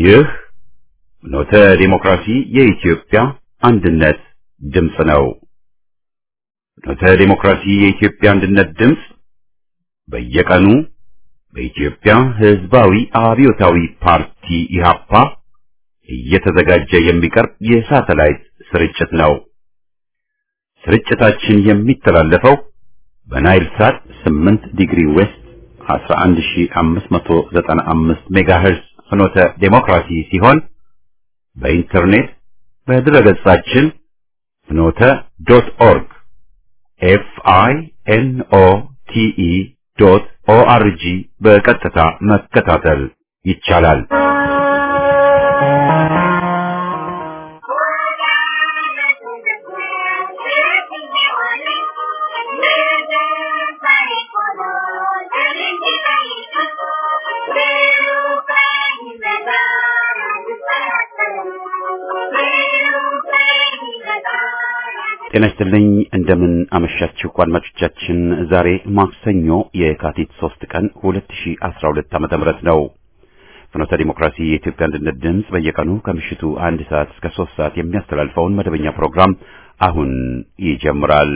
ይህ ኖተ ዲሞክራሲ የኢትዮጵያ አንድነት ድምፅ ነው። ኖተ ዲሞክራሲ የኢትዮጵያ አንድነት ድምፅ በየቀኑ በኢትዮጵያ ሕዝባዊ አብዮታዊ ፓርቲ ኢህአፓ እየተዘጋጀ የሚቀርብ የሳተላይት ስርጭት ነው። ስርጭታችን የሚተላለፈው በናይል ሳት 8 ዲግሪ ዌስት 11595 ሜጋሄርዝ ፍኖተ ዴሞክራሲ ሲሆን በኢንተርኔት በድረገጻችን ፍኖተ ዶት ኦርግ ኤፍ አይ ኤን ኦ ቲ ኢ ዶት ኦ አር ጂ በቀጥታ መከታተል ይቻላል። ጤና ይስጥልኝ እንደምን አመሻችሁ አድማጮቻችን። ዛሬ ማክሰኞ የካቲት 3 ቀን 2012 ዓመተ ምህረት ነው። ፍኖተ ዲሞክራሲ የኢትዮጵያ አንድነት ድምፅ በየቀኑ ከምሽቱ አንድ ሰዓት እስከ 3 ሰዓት የሚያስተላልፈውን መደበኛ ፕሮግራም አሁን ይጀምራል።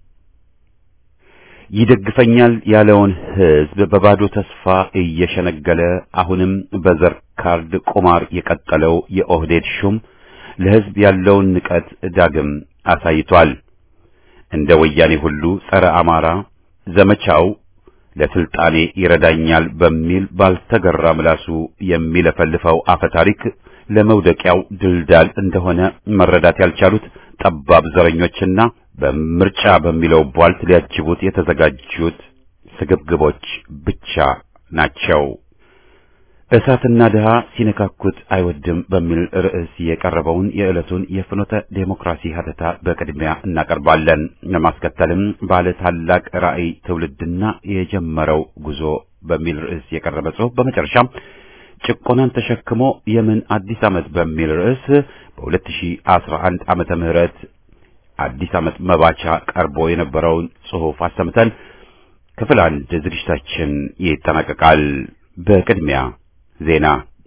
ይደግፈኛል ያለውን ሕዝብ በባዶ ተስፋ እየሸነገለ አሁንም በዘር ካርድ ቁማር የቀጠለው የኦህዴድ ሹም ለሕዝብ ያለውን ንቀት ዳግም አሳይቷል። እንደ ወያኔ ሁሉ ጸረ አማራ ዘመቻው ለስልጣኔ ይረዳኛል በሚል ባልተገራ ምላሱ የሚለፈልፈው አፈ ታሪክ ለመውደቂያው ድልዳል እንደሆነ መረዳት ያልቻሉት ጠባብ ዘረኞችና በምርጫ በሚለው ቧልት ሊያጅቡት የተዘጋጁት ስግብግቦች ብቻ ናቸው። እሳትና ድሃ ሲነካኩት አይወድም በሚል ርዕስ የቀረበውን የዕለቱን የፍኖተ ዴሞክራሲ ሀተታ በቅድሚያ እናቀርባለን። ለማስከተልም ባለ ታላቅ ራዕይ ትውልድና የጀመረው ጉዞ በሚል ርዕስ የቀረበ ጽሑፍ፣ በመጨረሻም ጭቆናን ተሸክሞ የምን አዲስ ዓመት በሚል ርዕስ በ2011 ዓመተ ምህረት አዲስ ዓመት መባቻ ቀርቦ የነበረውን ጽሑፍ አሰምተን ክፍል አንድ ዝግጅታችን ይጠናቀቃል። በቅድሚያ ዜና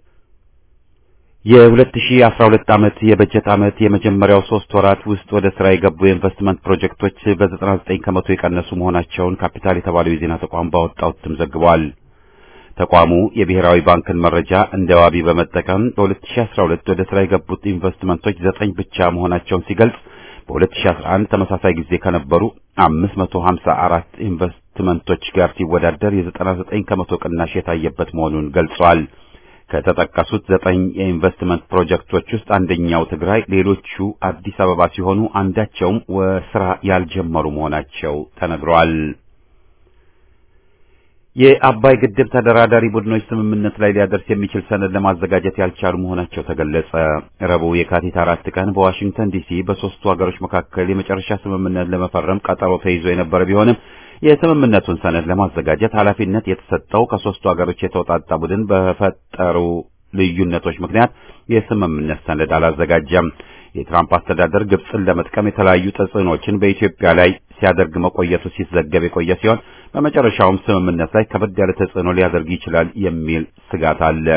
የ2012 ዓመት የበጀት ዓመት የመጀመሪያው ሶስት ወራት ውስጥ ወደ ስራ የገቡ የኢንቨስትመንት ፕሮጀክቶች በ99 ከመቶ የቀነሱ መሆናቸውን ካፒታል የተባለው የዜና ተቋም ባወጣው እትም ዘግቧል። ተቋሙ የብሔራዊ ባንክን መረጃ እንደ ዋቢ በመጠቀም በ2012 ወደ ስራ የገቡት ኢንቨስትመንቶች ዘጠኝ ብቻ መሆናቸውን ሲገልጽ በ2011 ተመሳሳይ ጊዜ ከነበሩ 554 ኢንቨስትመንቶች ጋር ሲወዳደር የ99 ከመቶ ቅናሽ የታየበት መሆኑን ገልጿል። ከተጠቀሱት ዘጠኝ የኢንቨስትመንት ፕሮጀክቶች ውስጥ አንደኛው ትግራይ፣ ሌሎቹ አዲስ አበባ ሲሆኑ አንዳቸውም ስራ ያልጀመሩ መሆናቸው ተነግሯል። የአባይ ግድብ ተደራዳሪ ቡድኖች ስምምነት ላይ ሊያደርስ የሚችል ሰነድ ለማዘጋጀት ያልቻሉ መሆናቸው ተገለጸ። ረቡዕ የካቲት አራት ቀን በዋሽንግተን ዲሲ በሦስቱ ሀገሮች መካከል የመጨረሻ ስምምነት ለመፈረም ቀጠሮ ተይዞ የነበረ ቢሆንም የስምምነቱን ሰነድ ለማዘጋጀት ኃላፊነት የተሰጠው ከሦስቱ ሀገሮች የተውጣጣ ቡድን በፈጠሩ ልዩነቶች ምክንያት የስምምነት ሰነድ አላዘጋጀም። የትራምፕ አስተዳደር ግብፅን ለመጥቀም የተለያዩ ተጽዕኖችን በኢትዮጵያ ላይ ሲያደርግ መቆየቱ ሲዘገብ የቆየ ሲሆን በመጨረሻውም ስምምነት ላይ ከበድ ያለ ተጽዕኖ ሊያደርግ ይችላል የሚል ስጋት አለ።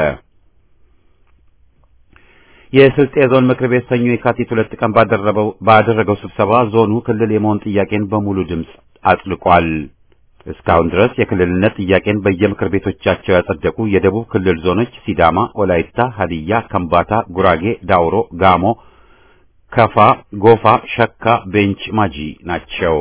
የስልጤ ዞን ምክር ቤት ሰኞ የካቲት ሁለት ቀን ባደረገው ስብሰባ ዞኑ ክልል የመሆን ጥያቄን በሙሉ ድምፅ አጽድቋል። እስካሁን ድረስ የክልልነት ጥያቄን በየምክር ቤቶቻቸው ያጸደቁ የደቡብ ክልል ዞኖች ሲዳማ፣ ወላይታ፣ ሀዲያ፣ ከምባታ፣ ጉራጌ፣ ዳውሮ፣ ጋሞ ከፋ፣ ጎፋ፣ ሸካ፣ ቤንች ማጂ ናቸው።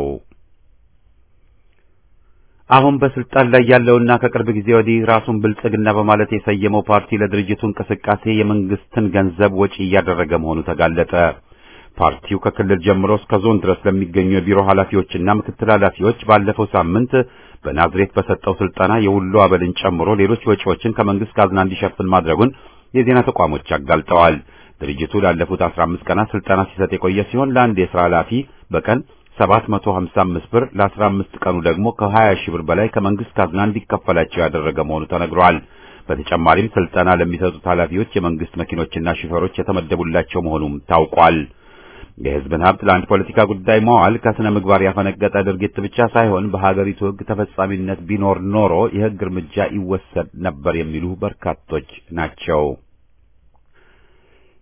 አሁን በስልጣን ላይ ያለውና ከቅርብ ጊዜ ወዲህ ራሱን ብልጽግና በማለት የሰየመው ፓርቲ ለድርጅቱ እንቅስቃሴ የመንግስትን ገንዘብ ወጪ እያደረገ መሆኑ ተጋለጠ። ፓርቲው ከክልል ጀምሮ እስከ ዞን ድረስ ለሚገኙ የቢሮ ኃላፊዎችና ምክትል ኃላፊዎች ባለፈው ሳምንት በናዝሬት በሰጠው ስልጠና የሁሉ አበልን ጨምሮ ሌሎች ወጪዎችን ከመንግስት ካዝና እንዲሸፍን ማድረጉን የዜና ተቋሞች አጋልጠዋል። ድርጅቱ ላለፉት 15 ቀናት ስልጠና ሲሰጥ የቆየ ሲሆን ለአንድ የሥራ ኃላፊ በቀን 755 ብር ለ15 ቀኑ ደግሞ ከ20 ሺህ ብር በላይ ከመንግስት ካዝና እንዲከፈላቸው ያደረገ መሆኑ ተነግሯል። በተጨማሪም ስልጠና ለሚሰጡት ኃላፊዎች የመንግስት መኪኖችና ሹፌሮች የተመደቡላቸው መሆኑም ታውቋል። የህዝብን ሀብት ለአንድ ፖለቲካ ጉዳይ መዋል ከስነ ምግባር ያፈነገጠ ድርጊት ብቻ ሳይሆን በሀገሪቱ ህግ ተፈጻሚነት ቢኖር ኖሮ የህግ እርምጃ ይወሰድ ነበር የሚሉ በርካቶች ናቸው።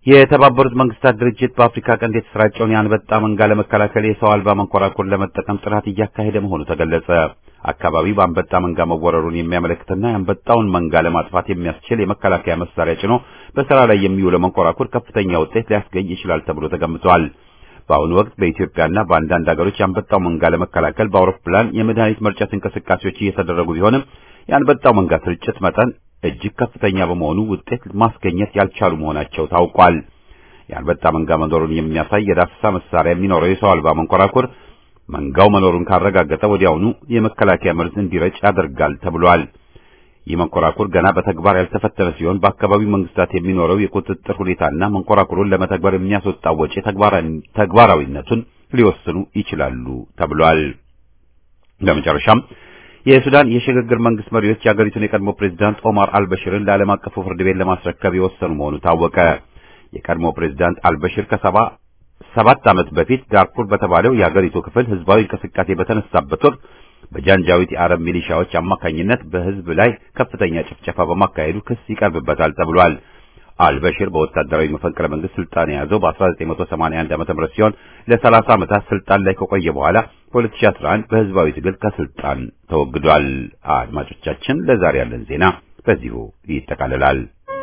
የተባበሩት መንግስታት ድርጅት በአፍሪካ ቀንድ የተሰራጨውን የአንበጣ መንጋ ለመከላከል የሰው አልባ መንኮራኩር ለመጠቀም ጥናት እያካሄደ መሆኑ ተገለጸ። አካባቢው በአንበጣ መንጋ መወረሩን የሚያመለክትና የአንበጣውን መንጋ ለማጥፋት የሚያስችል የመከላከያ መሳሪያ ጭኖ በስራ ላይ የሚውለው መንኮራኩር ከፍተኛ ውጤት ሊያስገኝ ይችላል ተብሎ ተገምቷል። በአሁኑ ወቅት በኢትዮጵያና በአንዳንድ ሀገሮች የአንበጣው መንጋ ለመከላከል በአውሮፕላን የመድኃኒት መርጨት እንቅስቃሴዎች እየተደረጉ ቢሆንም የአንበጣው መንጋ ስርጭት መጠን እጅግ ከፍተኛ በመሆኑ ውጤት ማስገኘት ያልቻሉ መሆናቸው ታውቋል። የአንበጣ መንጋ መኖሩን የሚያሳይ የዳሰሳ መሳሪያ የሚኖረው የሰው አልባ መንኮራኩር መንጋው መኖሩን ካረጋገጠ ወዲያውኑ የመከላከያ መርዝ እንዲረጭ ያደርጋል ተብሏል። ይህ መንኮራኩር ገና በተግባር ያልተፈተነ ሲሆን በአካባቢው መንግስታት የሚኖረው የቁጥጥር ሁኔታና መንኮራኩሩን ለመተግበር የሚያስወጣው ወጪ ተግባራዊነቱን ሊወስኑ ይችላሉ ተብሏል። በመጨረሻም የሱዳን የሽግግር መንግስት መሪዎች የአገሪቱን የቀድሞ ፕሬዝዳንት ኦማር አልበሽርን ለዓለም አቀፉ ፍርድ ቤት ለማስረከብ የወሰኑ መሆኑ ታወቀ። የቀድሞ ፕሬዝዳንት አልበሽር ከሰባ ሰባት ዓመት በፊት ዳርፉር በተባለው የአገሪቱ ክፍል ህዝባዊ እንቅስቃሴ በተነሳበት ወቅት በጃንጃዊት የአረብ ሚሊሻዎች አማካኝነት በህዝብ ላይ ከፍተኛ ጭፍጨፋ በማካሄዱ ክስ ይቀርብበታል ተብሏል። አልበሽር በወታደራዊ መፈንቅለ መንግስት ስልጣን የያዘው በ1981 ዓ.ም ሲሆን ለ30 ዓመታት ስልጣን ላይ ከቆየ በኋላ በ2011 በህዝባዊ ትግል ከስልጣን ተወግዷል። አድማጮቻችን፣ ለዛሬ ያለን ዜና በዚሁ ይጠቃልላል።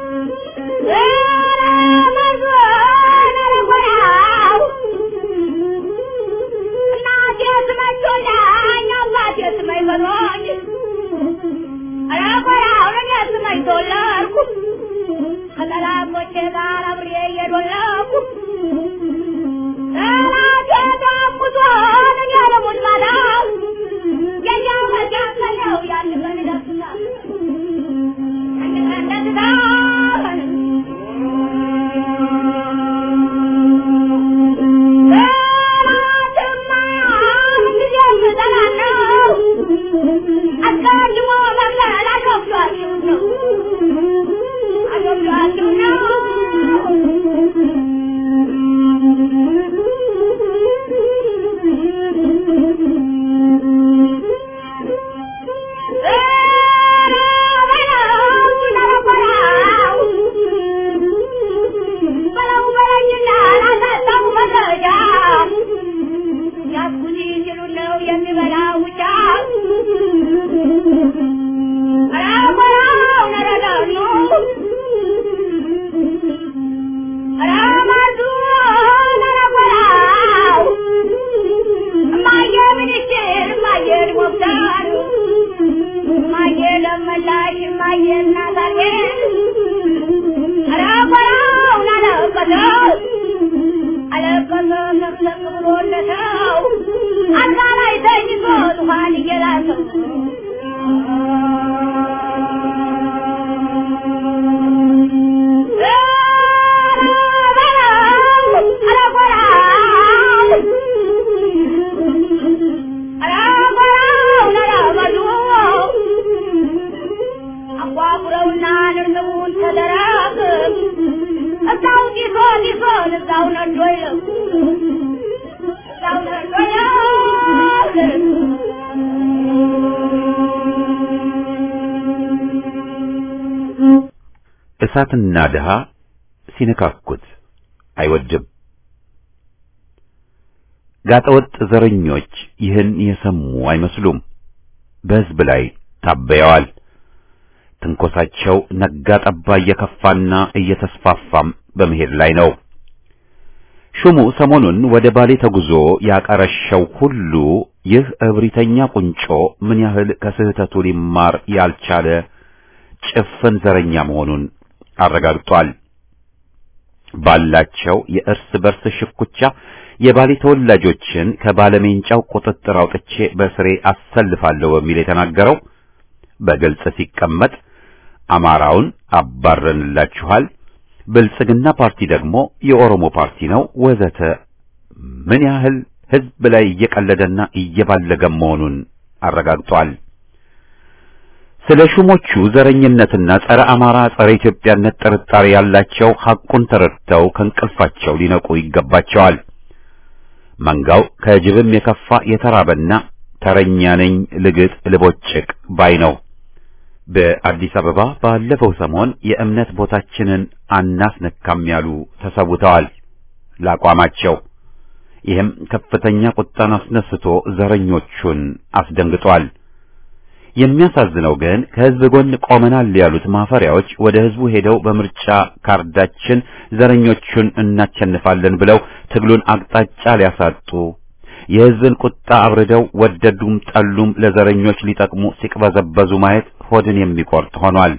እሳትና ድሃ ሲነካኩት አይወድም። ጋጠወጥ ዘረኞች ይህን የሰሙ አይመስሉም። በሕዝብ ላይ ታበየዋል። ትንኮሳቸው ነጋ ጠባ እየከፋና እየተስፋፋም በመሄድ ላይ ነው። ሹሙ ሰሞኑን ወደ ባሌ ተጉዞ ያቀረሸው ሁሉ ይህ እብሪተኛ ቁንጮ ምን ያህል ከስህተቱ ሊማር ያልቻለ ጭፍን ዘረኛ መሆኑን አረጋግጧል። ባላቸው የእርስ በርስ ሽኩቻ የባሌ ተወላጆችን ከባለሜንጫው ቁጥጥር አውጥቼ በስሬ አሰልፋለሁ በሚል የተናገረው በግልጽ ሲቀመጥ አማራውን አባረንላችኋል፣ ብልጽግና ፓርቲ ደግሞ የኦሮሞ ፓርቲ ነው ወዘተ ምን ያህል ሕዝብ ላይ እየቀለደና እየባለገ መሆኑን አረጋግጧል። ስለ ሹሞቹ ዘረኝነትና ጸረ አማራ ጸረ ኢትዮጵያነት ጥርጣሬ ያላቸው ሐቁን ተረድተው ከእንቅልፋቸው ሊነቁ ይገባቸዋል። መንጋው ከጅብም የከፋ የተራበና ተረኛ ነኝ ልግጥ ልቦጭቅ ባይ ነው። በአዲስ አበባ ባለፈው ሰሞን የእምነት ቦታችንን አናስነካም ያሉ ተሰውተዋል ለአቋማቸው። ይህም ከፍተኛ ቁጣን አስነስቶ ዘረኞቹን አስደንግጧል። የሚያሳዝነው ግን ከህዝብ ጎን ቆመናል ያሉት ማፈሪያዎች ወደ ህዝቡ ሄደው በምርጫ ካርዳችን ዘረኞቹን እናቸንፋለን ብለው ትግሉን አቅጣጫ ሊያሳጡ የህዝብን ቁጣ አብርደው ወደዱም ጠሉም ለዘረኞች ሊጠቅሙ ሲቅበዘበዙ ማየት ሆድን የሚቆርጥ ሆኗል።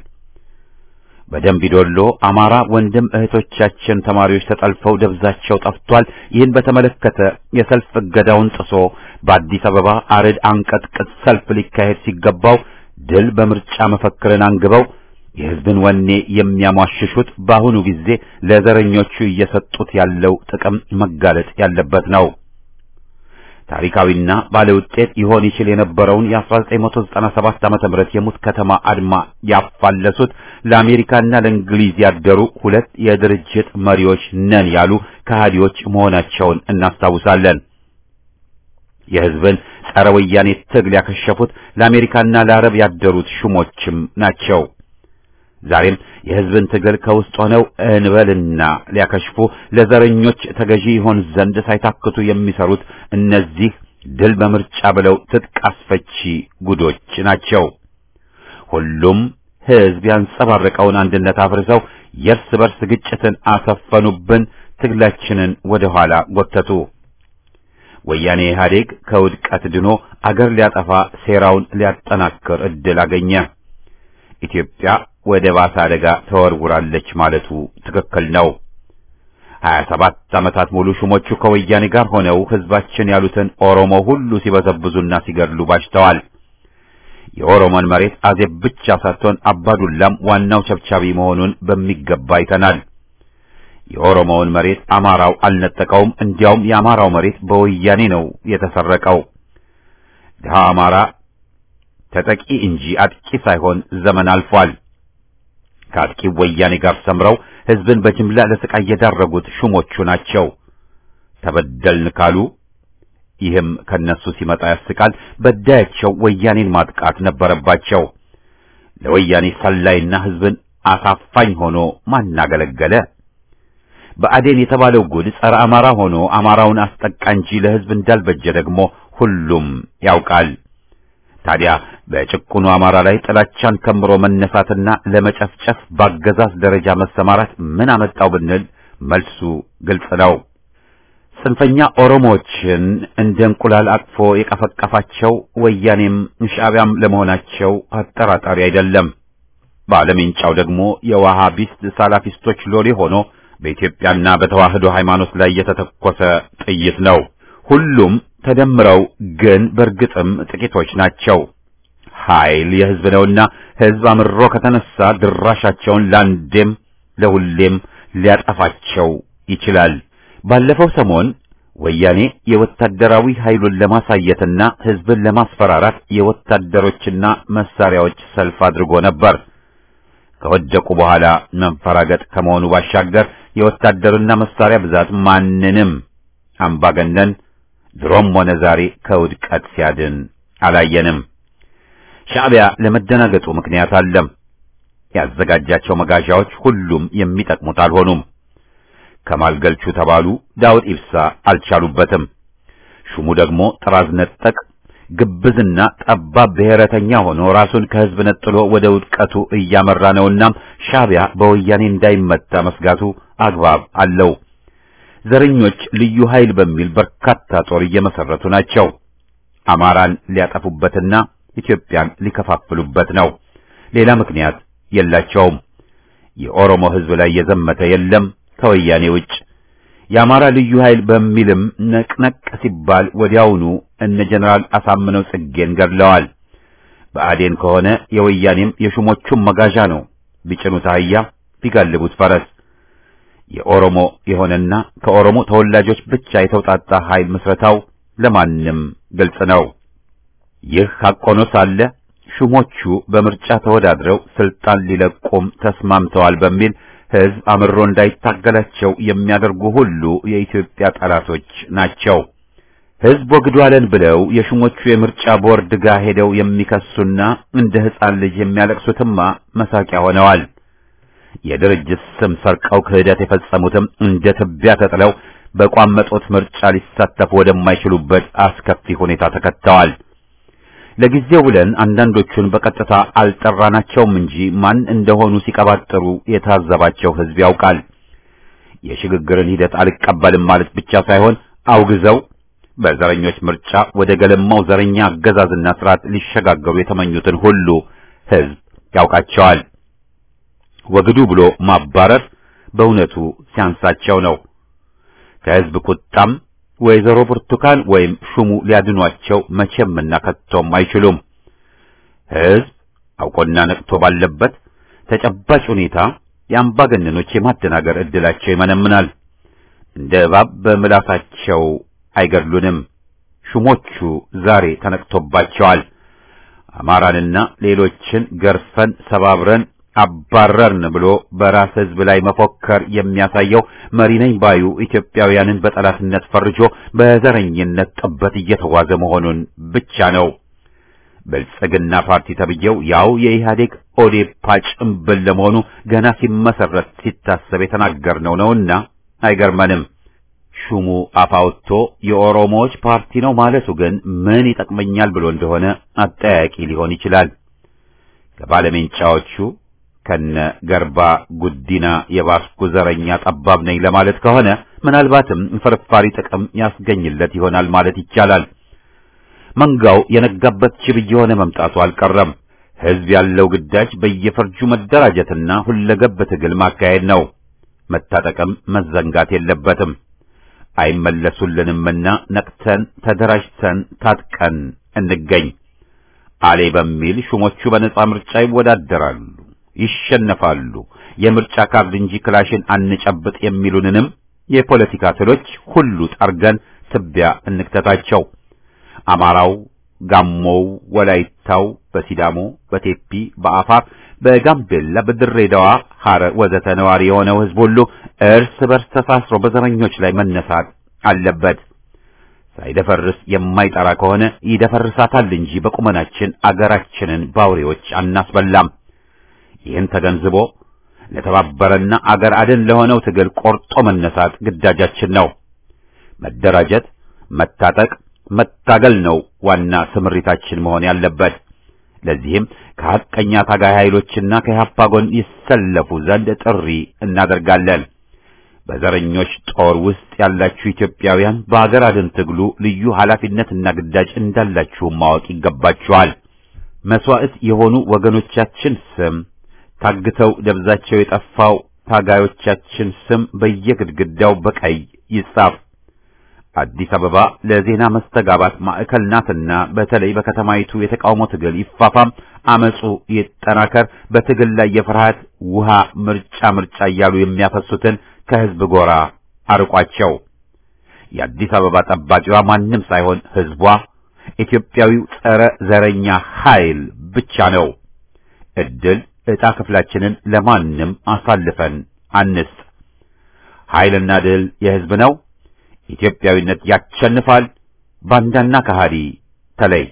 በደምቢዶሎ አማራ ወንድም እህቶቻችን ተማሪዎች ተጠልፈው ደብዛቸው ጠፍቷል። ይህን በተመለከተ የሰልፍ እገዳውን ጥሶ በአዲስ አበባ አርድ አንቀጥቅጥ ሰልፍ ሊካሄድ ሲገባው ድል በምርጫ መፈክርን አንግበው የህዝብን ወኔ የሚያሟሽሹት በአሁኑ ጊዜ ለዘረኞቹ እየሰጡት ያለው ጥቅም መጋለጥ ያለበት ነው። ታሪካዊና ባለውጤት ይሆን ይችል የነበረውን የ1997 ዓመተ ምህረት የሙት ከተማ አድማ ያፋለሱት ለአሜሪካና ለእንግሊዝ ያደሩ ሁለት የድርጅት መሪዎች ነን ያሉ ከሃዲዎች መሆናቸውን እናስታውሳለን። የህዝብን ጸረ ወያኔ ትግል ያከሸፉት ለአሜሪካና ለአረብ ያደሩት ሹሞችም ናቸው። ዛሬም የህዝብን ትግል ከውስጥ ሆነው እንበልና ሊያከሽፉ ለዘረኞች ተገዢ ይሆን ዘንድ ሳይታክቱ የሚሰሩት እነዚህ ድል በምርጫ ብለው ትጥቅ አስፈቺ ጉዶች ናቸው። ሁሉም ህዝብ ያንጸባረቀውን አንድነት አፍርሰው የእርስ በርስ ግጭትን አሰፈኑብን፣ ትግላችንን ወደ ኋላ ጎተቱ። ወያኔ ኢህአዴግ ከውድቀት ድኖ አገር ሊያጠፋ ሴራውን ሊያጠናክር እድል አገኘ። ኢትዮጵያ ወደ ባሰ አደጋ ተወርውራለች ማለቱ ትክክል ነው። ሀያ ሰባት ዓመታት ሙሉ ሹሞቹ ከወያኔ ጋር ሆነው ህዝባችን ያሉትን ኦሮሞ ሁሉ ሲበዘብዙና ሲገድሉ ባሽተዋል። የኦሮሞን መሬት አዜብ ብቻ ሳትሆን አባዱላም ዋናው ቸብቻቢ መሆኑን በሚገባ አይተናል። የኦሮሞውን መሬት አማራው አልነጠቀውም። እንዲያውም የአማራው መሬት በወያኔ ነው የተሰረቀው። ድሃ አማራ ተጠቂ እንጂ አጥቂ ሳይሆን ዘመን አልፏል። ከአጥቂው ወያኔ ጋር ሰምረው ህዝብን በጅምላ ለስቃይ የዳረጉት ሹሞቹ ናቸው። ተበደልን ካሉ ይህም ከነሱ ሲመጣ ያስቃል። በዳያቸው ወያኔን ማጥቃት ነበረባቸው። ለወያኔ ሰላይና ህዝብን አሳፋኝ ሆኖ ማናገለገለ? በአዴን የተባለው ጉድ ጸረ አማራ ሆኖ አማራውን አስጠቃ እንጂ ለህዝብ እንዳልበጀ ደግሞ ሁሉም ያውቃል። ታዲያ በጭቁኑ አማራ ላይ ጥላቻን ከምሮ መነሳትና ለመጨፍጨፍ ባገዛዝ ደረጃ መሰማራት ምን አመጣው ብንል መልሱ ግልጽ ነው። ጽንፈኛ ኦሮሞዎችን እንደ እንቁላል አቅፎ የቀፈቀፋቸው ወያኔም ሻዕቢያም ለመሆናቸው አጠራጣሪ አይደለም። ባለሜንጫው ደግሞ የዋሃቢስት ሳላፊስቶች ሎሌ ሆኖ በኢትዮጵያና በተዋህዶ ሃይማኖት ላይ የተተኮሰ ጥይት ነው። ሁሉም ተደምረው ግን በእርግጥም ጥቂቶች ናቸው። ኃይል የህዝብ ነውና ህዝብ አምሮ ከተነሳ ድራሻቸውን ለአንዴም ለሁሌም ሊያጠፋቸው ይችላል። ባለፈው ሰሞን ወያኔ የወታደራዊ ኃይሉን ለማሳየትና ህዝብን ለማስፈራራት የወታደሮችና መሳሪያዎች ሰልፍ አድርጎ ነበር። ከወደቁ በኋላ መንፈራገጥ ከመሆኑ ባሻገር የወታደርና መሳሪያ ብዛት ማንንም አምባገነን ድሮም ሆነ ዛሬ ከውድቀት ሲያድን አላየንም። ሻዕቢያ ለመደናገጡ ምክንያት አለም። ያዘጋጃቸው መጋዣዎች ሁሉም የሚጠቅሙት አልሆኑም። ከማል ገልቹ ተባሉ ዳውድ ኢብሳ አልቻሉበትም። ሹሙ ደግሞ ጥራዝ ነጠቅ ግብዝና ጠባብ ብሔረተኛ ሆኖ ራሱን ከህዝብ ነጥሎ ወደ ውድቀቱ እያመራ ነውና ሻዕቢያ በወያኔ እንዳይመታ መስጋቱ አግባብ አለው። ዘረኞች ልዩ ኃይል በሚል በርካታ ጦር እየመሰረቱ ናቸው። አማራን ሊያጠፉበትና ኢትዮጵያን ሊከፋፍሉበት ነው። ሌላ ምክንያት የላቸውም። የኦሮሞ ህዝብ ላይ የዘመተ የለም ከወያኔ ውጭ። የአማራ ልዩ ኃይል በሚልም ነቅነቅ ሲባል ወዲያውኑ እነ ጀነራል አሳምነው ጽጌን ገድለዋል። በአዴን ከሆነ የወያኔም የሹሞቹም መጋዣ ነው። ቢጭኑት አህያ ቢጋልቡት ፈረስ። የኦሮሞ የሆነና ከኦሮሞ ተወላጆች ብቻ የተውጣጣ ኃይል ምስረታው ለማንም ግልጽ ነው። ይህ ሐቅ ሆኖ ሳለ ሹሞቹ በምርጫ ተወዳድረው ስልጣን ሊለቁም ተስማምተዋል በሚል ህዝብ አምሮ እንዳይታገላቸው የሚያደርጉ ሁሉ የኢትዮጵያ ጠላቶች ናቸው። ሕዝብ ወግዷለን ብለው የሹሞቹ የምርጫ ቦርድ ጋር ሄደው የሚከሱና እንደ ሕፃን ልጅ የሚያለቅሱትማ መሳቂያ ሆነዋል። የድርጅት ስም ሰርቀው ክህደት የፈጸሙትም እንደ ትቢያ ተጥለው በቋመጦት ምርጫ ሊሳተፉ ወደማይችሉበት አስከፊ ሁኔታ ተከተዋል። ለጊዜው ብለን አንዳንዶቹን በቀጥታ አልጠራናቸውም እንጂ ማን እንደሆኑ ሲቀባጥሩ የታዘባቸው ሕዝብ ያውቃል። የሽግግርን ሂደት አልቀበልም ማለት ብቻ ሳይሆን አውግዘው በዘረኞች ምርጫ ወደ ገለማው ዘረኛ አገዛዝና ስርዓት ሊሸጋገሩ የተመኙትን ሁሉ ሕዝብ ያውቃቸዋል። ወግዱ ብሎ ማባረር በእውነቱ ሲያንሳቸው ነው። ከሕዝብ ቁጣም ወይዘሮ ብርቱካን ወይም ሹሙ ሊያድኗቸው መቼምና ከቶም አይችሉም። ሕዝብ አውቆና ነቅቶ ባለበት ተጨባጭ ሁኔታ የአምባገነኖች የማደናገር ዕድላቸው ይመነምናል። እንደ እባብ በምላሳቸው አይገድሉንም። ሹሞቹ ዛሬ ተነቅቶባቸዋል። አማራንና ሌሎችን ገርፈን ሰባብረን አባረርን ብሎ በራስ ሕዝብ ላይ መፎከር የሚያሳየው መሪ ነኝ ባዩ ኢትዮጵያውያንን በጠላትነት ፈርጆ በዘረኝነት ጥበት እየተጓዘ መሆኑን ብቻ ነው። ብልጽግና ፓርቲ ተብዬው ያው የኢህአዴግ ኦዴፓ ጭምብል ለመሆኑ ገና ሲመሰረት ሲታሰብ የተናገርነው ነውና አይገርመንም። ሹሙ አፋውቶ የኦሮሞዎች ፓርቲ ነው ማለቱ ግን ምን ይጠቅመኛል ብሎ እንደሆነ አጠያቂ ሊሆን ይችላል። ከባለሜንጫዎቹ ከነ ገርባ ጉዲና የባስኩ ዘረኛ ጠባብ ነኝ ለማለት ከሆነ ምናልባትም ፍርፋሪ ጥቅም ያስገኝለት ይሆናል ማለት ይቻላል። መንጋው የነጋበት ጅብ እየሆነ መምጣቱ አልቀረም። ሕዝብ ያለው ግዳጅ በየፈርጁ መደራጀትና ሁለገብ ትግል ማካሄድ ነው። መታጠቅም መዘንጋት የለበትም። አይመለሱልንምና ነቅተን ተደራጅተን ታጥቀን እንገኝ። አሌ በሚል ሹሞቹ በነጻ ምርጫ ይወዳደራሉ፣ ይሸነፋሉ፣ የምርጫ ካርድ እንጂ ክላሽን አንጨብጥ የሚሉንንም የፖለቲካ ትሎች ሁሉ ጠርገን ትቢያ እንክተታቸው። አማራው፣ ጋሞው፣ ወላይታው፣ በሲዳሞ፣ በቴፒ፣ በአፋር፣ በጋምቤላ፣ በድሬዳዋ፣ ሐረር ወዘተ ነዋሪ የሆነው ሕዝብ ሁሉ እርስ በርስ ተሳስሮ በዘረኞች ላይ መነሳት አለበት። ሳይደፈርስ የማይጠራ ከሆነ ይደፈርሳታል እንጂ በቁመናችን አገራችንን ባውሬዎች አናስበላም። ይህን ተገንዝቦ ለተባበረና አገር አድን ለሆነው ትግል ቆርጦ መነሳት ግዳጃችን ነው። መደራጀት፣ መታጠቅ፣ መታገል ነው ዋና ስምሪታችን መሆን ያለበት። ለዚህም ከሐቀኛ ታጋይ ኃይሎችና ከኢህአፓ ጎን ይሰለፉ ዘንድ ጥሪ እናደርጋለን። በዘረኞች ጦር ውስጥ ያላችሁ ኢትዮጵያውያን በአገር አድን ትግሉ ልዩ ኃላፊነትና ግዳጅ እንዳላችሁ ማወቅ ይገባችኋል። መስዋዕት የሆኑ ወገኖቻችን ስም ታግተው ደብዛቸው የጠፋው ታጋዮቻችን ስም በየግድግዳው በቀይ ይጻፍ። አዲስ አበባ ለዜና መስተጋባት ማዕከል ናትና በተለይ በከተማይቱ የተቃውሞ ትግል ይፋፋም፣ አመጹ ይጠናከር። በትግል ላይ የፍርሃት ውሃ ምርጫ ምርጫ እያሉ የሚያፈሱትን ከህዝብ ጎራ አርቋቸው። የአዲስ አበባ ጠባቂዋ ማንም ሳይሆን ህዝቧ፣ ኢትዮጵያዊው ጸረ ዘረኛ ኃይል ብቻ ነው። እድል ዕጣ ክፍላችንን ለማንም አሳልፈን አንስጥ። ኃይልና ድል የህዝብ ነው። ኢትዮጵያዊነት ያሸንፋል። ባንዳና ከሃዲ ተለይ።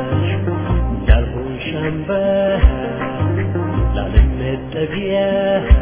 Yeah.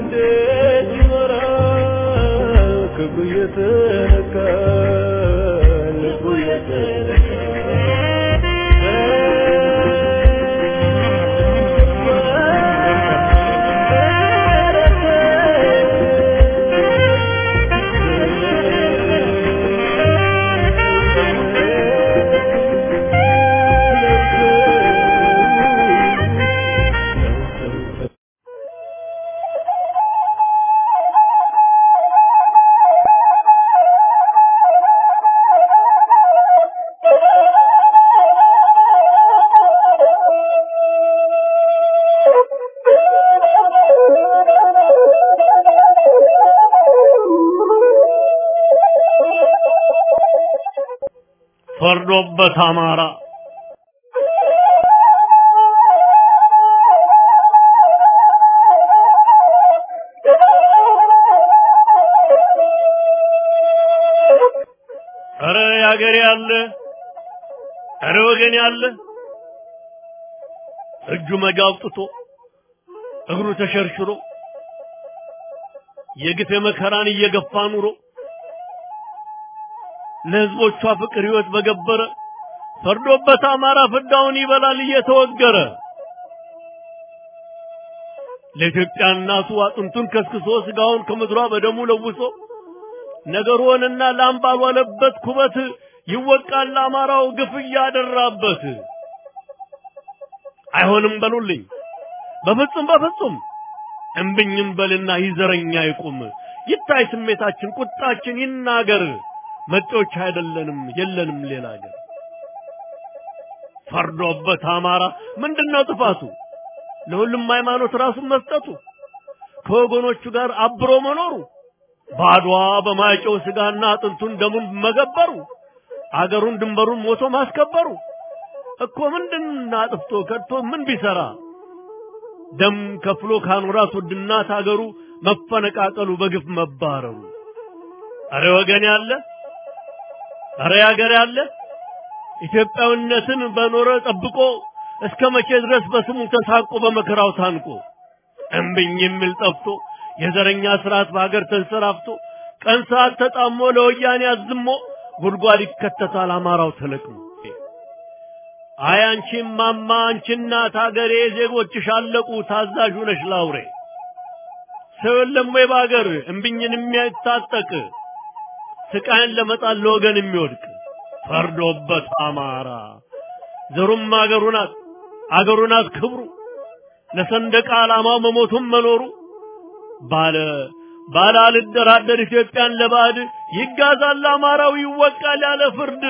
እንዴት ይኖራል ክፉ እየተነካ ልቡ ፈርዶበት አማራ ኧረ ያገሬ ያለ ኧረ ወገን ያለ እጁ መጋ አውጥቶ እግሩ ተሸርሽሮ የግፍ መከራን እየገፋ ኑሮ ለህዝቦቿ ፍቅር ህይወት በገበረ ፈርዶበት አማራ ፍዳውን ይበላል እየተወገረ ለኢትዮጵያ እናቱ አጥንቱን ከስክሶ ስጋውን ከምድሯ በደሙ ለውሶ ነገሩንና ላም ባልዋለበት ኩበት ይወቃል አማራው ግፍ እያደራበት። አይሆንም በሉልኝ በፍጹም በፍጹም እምብኝም በልና ይዘረኛ ይቁም ይታይ ስሜታችን ቁጣችን ይናገር መጤዎች አይደለንም የለንም ሌላ ሀገር ፈርዶበት አማራ ምንድነው ጥፋቱ ለሁሉም ሃይማኖት ራሱን መስጠቱ ከወገኖቹ ጋር አብሮ መኖሩ ባድዋ በማይጨው ስጋና አጥንቱን ደሙን መገበሩ አገሩን ድንበሩን ሞቶ ማስከበሩ እኮ ምንድን አጥፍቶ ከድቶ ምን ቢሰራ ደም ከፍሎ ካኖራት ውድ እናት አገሩ መፈነቃቀሉ በግፍ መባረሩ አረ ወገን ያለ አረ ያገር ያለ ኢትዮጵያዊነትን በኖረ ጠብቆ እስከ መቼ ድረስ በስሙ ተሳቆ በመከራው ታንቆ እምብኝ የሚል ጠፍቶ የዘረኛ ስርዓት በሀገር ተንሰራፍቶ ቀን ሰዓት ተጣሞ ለወያኔ አዝሞ ጉድጓድ ይከተታል አማራው ተለቅሞ። አይ አንቺ ማማ አንቺ እናት ሀገሬ ዜጎችሽ አለቁ ታዛዥ ነሽ ላውሬ ሰው የለም ወይ በሀገር እምብኝን የሚያታጠቅ ስቃይን ለመጣል ለወገን የሚወድቅ ፈርዶበት አማራ ዘሩም አገሩ ናት አገሩ ናት ክብሩ ለሰንደቅ ዓላማው መሞቱም መኖሩ ባለ ባለ አልደራደር ኢትዮጵያን ለባዕድ ይጋዛል አማራው ይወቃል ያለ ፍርድ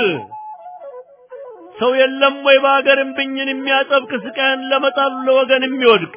ሰው የለም ወይ በሀገር እምብኝን የሚያጠብቅ ስቃይን ለመጣል ለወገን የሚወድቅ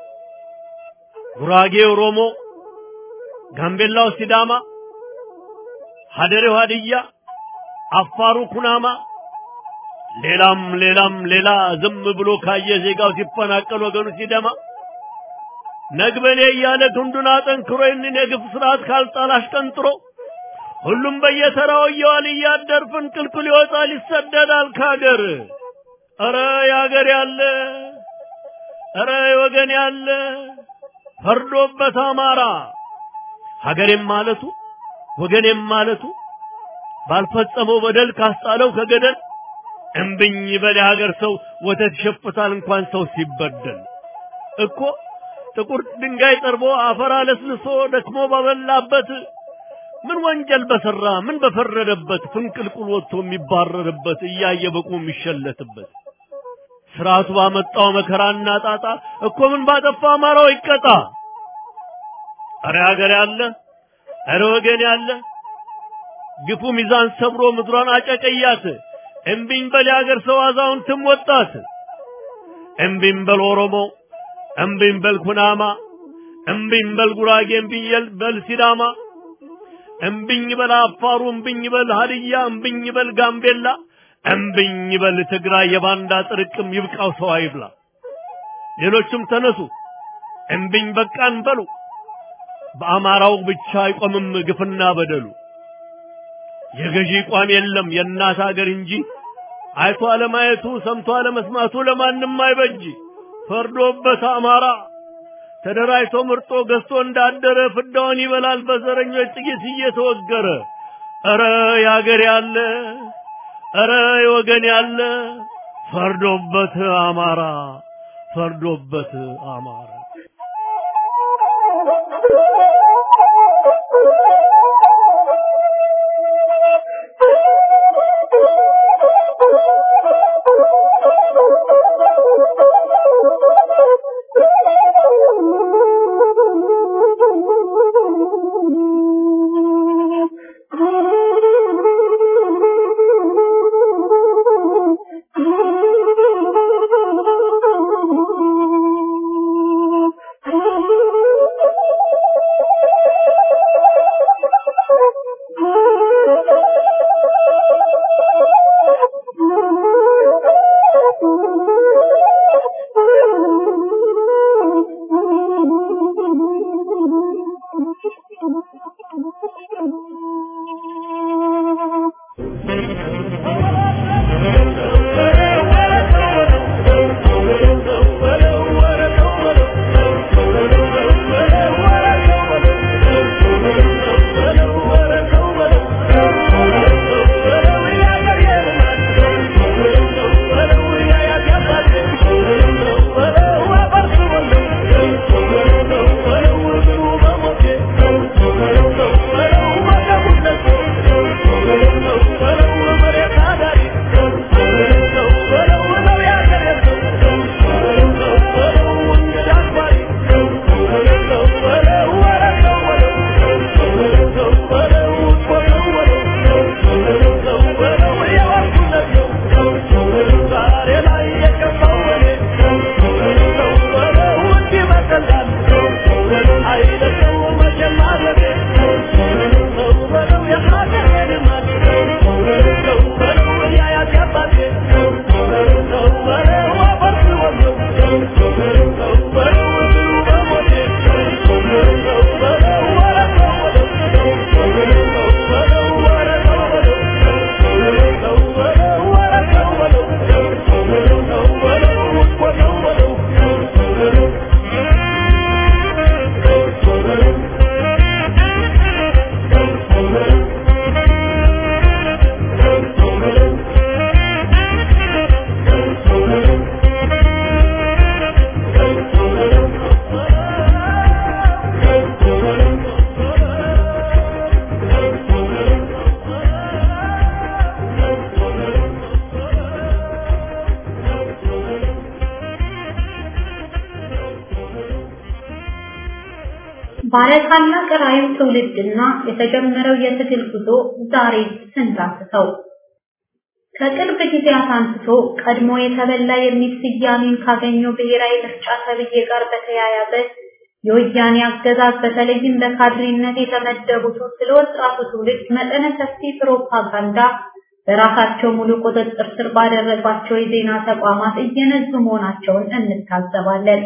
ጉራጌ ኦሮሞ፣ ጋምቤላው ሲዳማ፣ ሀደሬው ሀድያ፣ አፋሩ ኩናማ ሌላም ሌላም ሌላ ዝም ብሎ ካየ ዜጋው ሲፈናቀል ወገኑ ሲደማ ነግበኔ እያለ ክንዱን አጠንክሮ ይህንን የግፍ ስርዓት ካልጣል አሽቀንጥሮ ሁሉም በየተራው እየዋል እያደር ፍንቅልቅል ይወጣል ይሰደዳል ካገር። ኧረ ያገር ያለ ኧረ ወገን ያለ ፈርዶበት አማራ ሀገሬም ማለቱ ወገኔም ማለቱ ባልፈጸመው በደል ካስጣለው ከገደል እምብኝ በል የሀገር ሰው ወተት ይሸፍታል እንኳን ሰው ሲበደል እኮ ጥቁር ድንጋይ ጠርቦ አፈር አለስልሶ ደክሞ ባበላበት ምን ወንጀል በሰራ ምን በፈረደበት ፍንቅልቁል ወጥቶ የሚባረርበት እያየ በቁ የሚሸለትበት ስርዓቱ ባመጣው መከራና ጣጣ እኮ ምን ባጠፋ አማራው ይቀጣ። አረ ሀገር ያለ አረ ወገን ያለ ግፉ ሚዛን ሰብሮ ምድሯን አጨቀያት። እምቢኝ በል የሀገር ሰው አዛውንትም ወጣት። እምቢኝ በል ኦሮሞ፣ እምቢኝ በል ኩናማ፣ እምቢኝ በል ጉራጌ፣ እምቢኝ በል ሲዳማ፣ እምቢኝ በል አፋሩ፣ እምቢኝ በል ሀድያ፣ እምቢኝ በል ጋምቤላ፣ እምቢኝ በል ትግራይ። የባንዳ ጥርቅም ይብቃው ሰው አይብላ። ሌሎችም ተነሱ እምቢኝ በቃን በሉ። በአማራው ብቻ አይቆምም ግፍና በደሉ። የገዢ ቋም የለም የእናት ሀገር እንጂ አይቶ አለማየቱ ሰምቶ አለመስማቱ ለማንም አይበጅ። ፈርዶበት አማራ ተደራጅቶ ምርጦ ገዝቶ እንዳደረ ፍዳውን ይበላል በዘረኞች ጥይት እየተወገረ። ኧረ ያገር ያለ ኧረ የወገን ያለ ፈርዶበት አማራ ፈርዶበት አማራ ባለታላቅ ራዕይ ትውልድና የተጀመረው የትግል ጉዞ ዛሬ ስንዳስሰው ከቅርብ ጊዜያት አንስቶ ቀድሞ የተበላ የሚል ስያሜን ካገኘው ብሔራዊ ምርጫ ተብዬ ጋር በተያያዘ የወያኔ አገዛዝ በተለይም በካድሬነት የተመደቡት ስለ ወጣቱ ትውልድ መጠነ ሰፊ ፕሮፓጋንዳ በራሳቸው ሙሉ ቁጥጥር ስር ባደረጓቸው የዜና ተቋማት እየነዙ መሆናቸውን እንታዘባለን።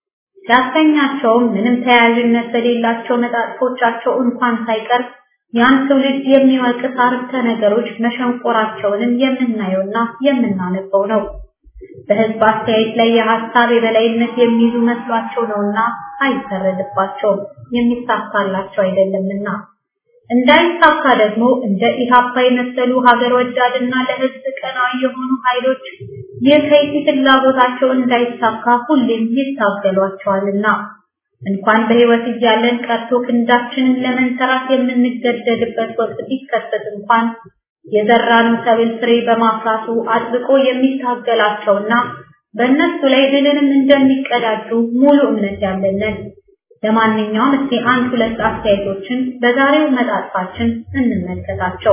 ሲያሰኛቸውም ምንም ተያያዥነት በሌላቸው መጣጥፎቻቸው እንኳን ሳይቀር ያን ትውልድ የሚወቅስ አረፍተ ነገሮች መሸንቆራቸውንም የምናየውና የምናነበው ነው። በህዝብ አስተያየት ላይ የሀሳብ የበላይነት የሚይዙ መስሏቸው ነውና አይፈረድባቸውም፣ የሚሳካላቸው አይደለምና። እንዳይሳካ ደግሞ እንደ ኢሃፓ የመሰሉ ሀገር ወዳድና ለህዝብ ቀናዊ የሆኑ ኃይሎች የከይሲ ፍላጎታቸው እንዳይሳካ ሁሌም ይታገሏቸዋልና እንኳን በህይወት እያለን ቀርቶ ክንዳችንን ለመንተራት የምንገደድበት ወቅት ቢከሰት እንኳን የዘራነው ሰብል ፍሬ በማፍራቱ አጥብቆ የሚታገላቸውና በእነሱ ላይ ድልንም እንደሚቀዳጁ ሙሉ እምነት ያለንን። ለማንኛውም እስቲ አንድ ሁለት አስተያየቶችን በዛሬው መጣጥፋችን እንመልከታቸው።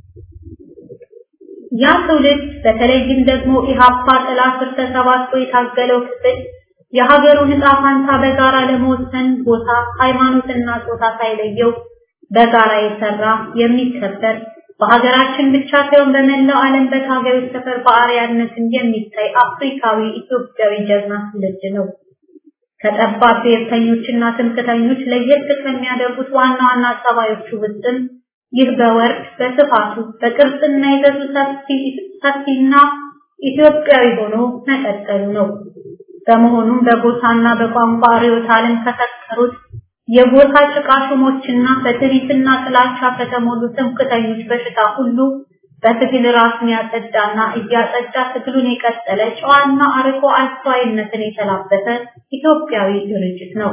ያ ትውልድ በተለይም ደግሞ ኢሃፓ ጥላ ስር ተሰባስቦ የታገለው ክፍል የሀገሩን ዕጣ ፋንታ በጋራ ለመወሰን ቦታ፣ ሃይማኖትና ጾታ ሳይለየው በጋራ የሰራ የሚከበር በሀገራችን ብቻ ሳይሆን በመላው ዓለም በታጋዮች ሰፈር በአርያነትን የሚታይ አፍሪካዊ ኢትዮጵያዊ ጀግና ትውልድ ነው። ከጠባብ ብሔርተኞችና ትምክተኞች ለየት ከሚያደርጉት ዋና ዋና ጸባዮቹ ውስጥም ይህ በወርድ በስፋቱ በቅርጽና ይዘቱ ሰፊና ኢትዮጵያዊ ሆኖ መቀጠሉ ነው። በመሆኑም በጎሳና በቋንቋ ርዕዮተ ዓለም ከፈጠሩት የጎሳ ጭቃ ሹሞችና በትዕቢትና ጥላቻ ከተሞሉ ትምክህተኞች በሽታ ሁሉ በትግል ራሱን ያጸዳና እያጸዳ ትግሉን የቀጠለ ጨዋና አርቆ አስተዋይነትን የተላበሰ ኢትዮጵያዊ ድርጅት ነው።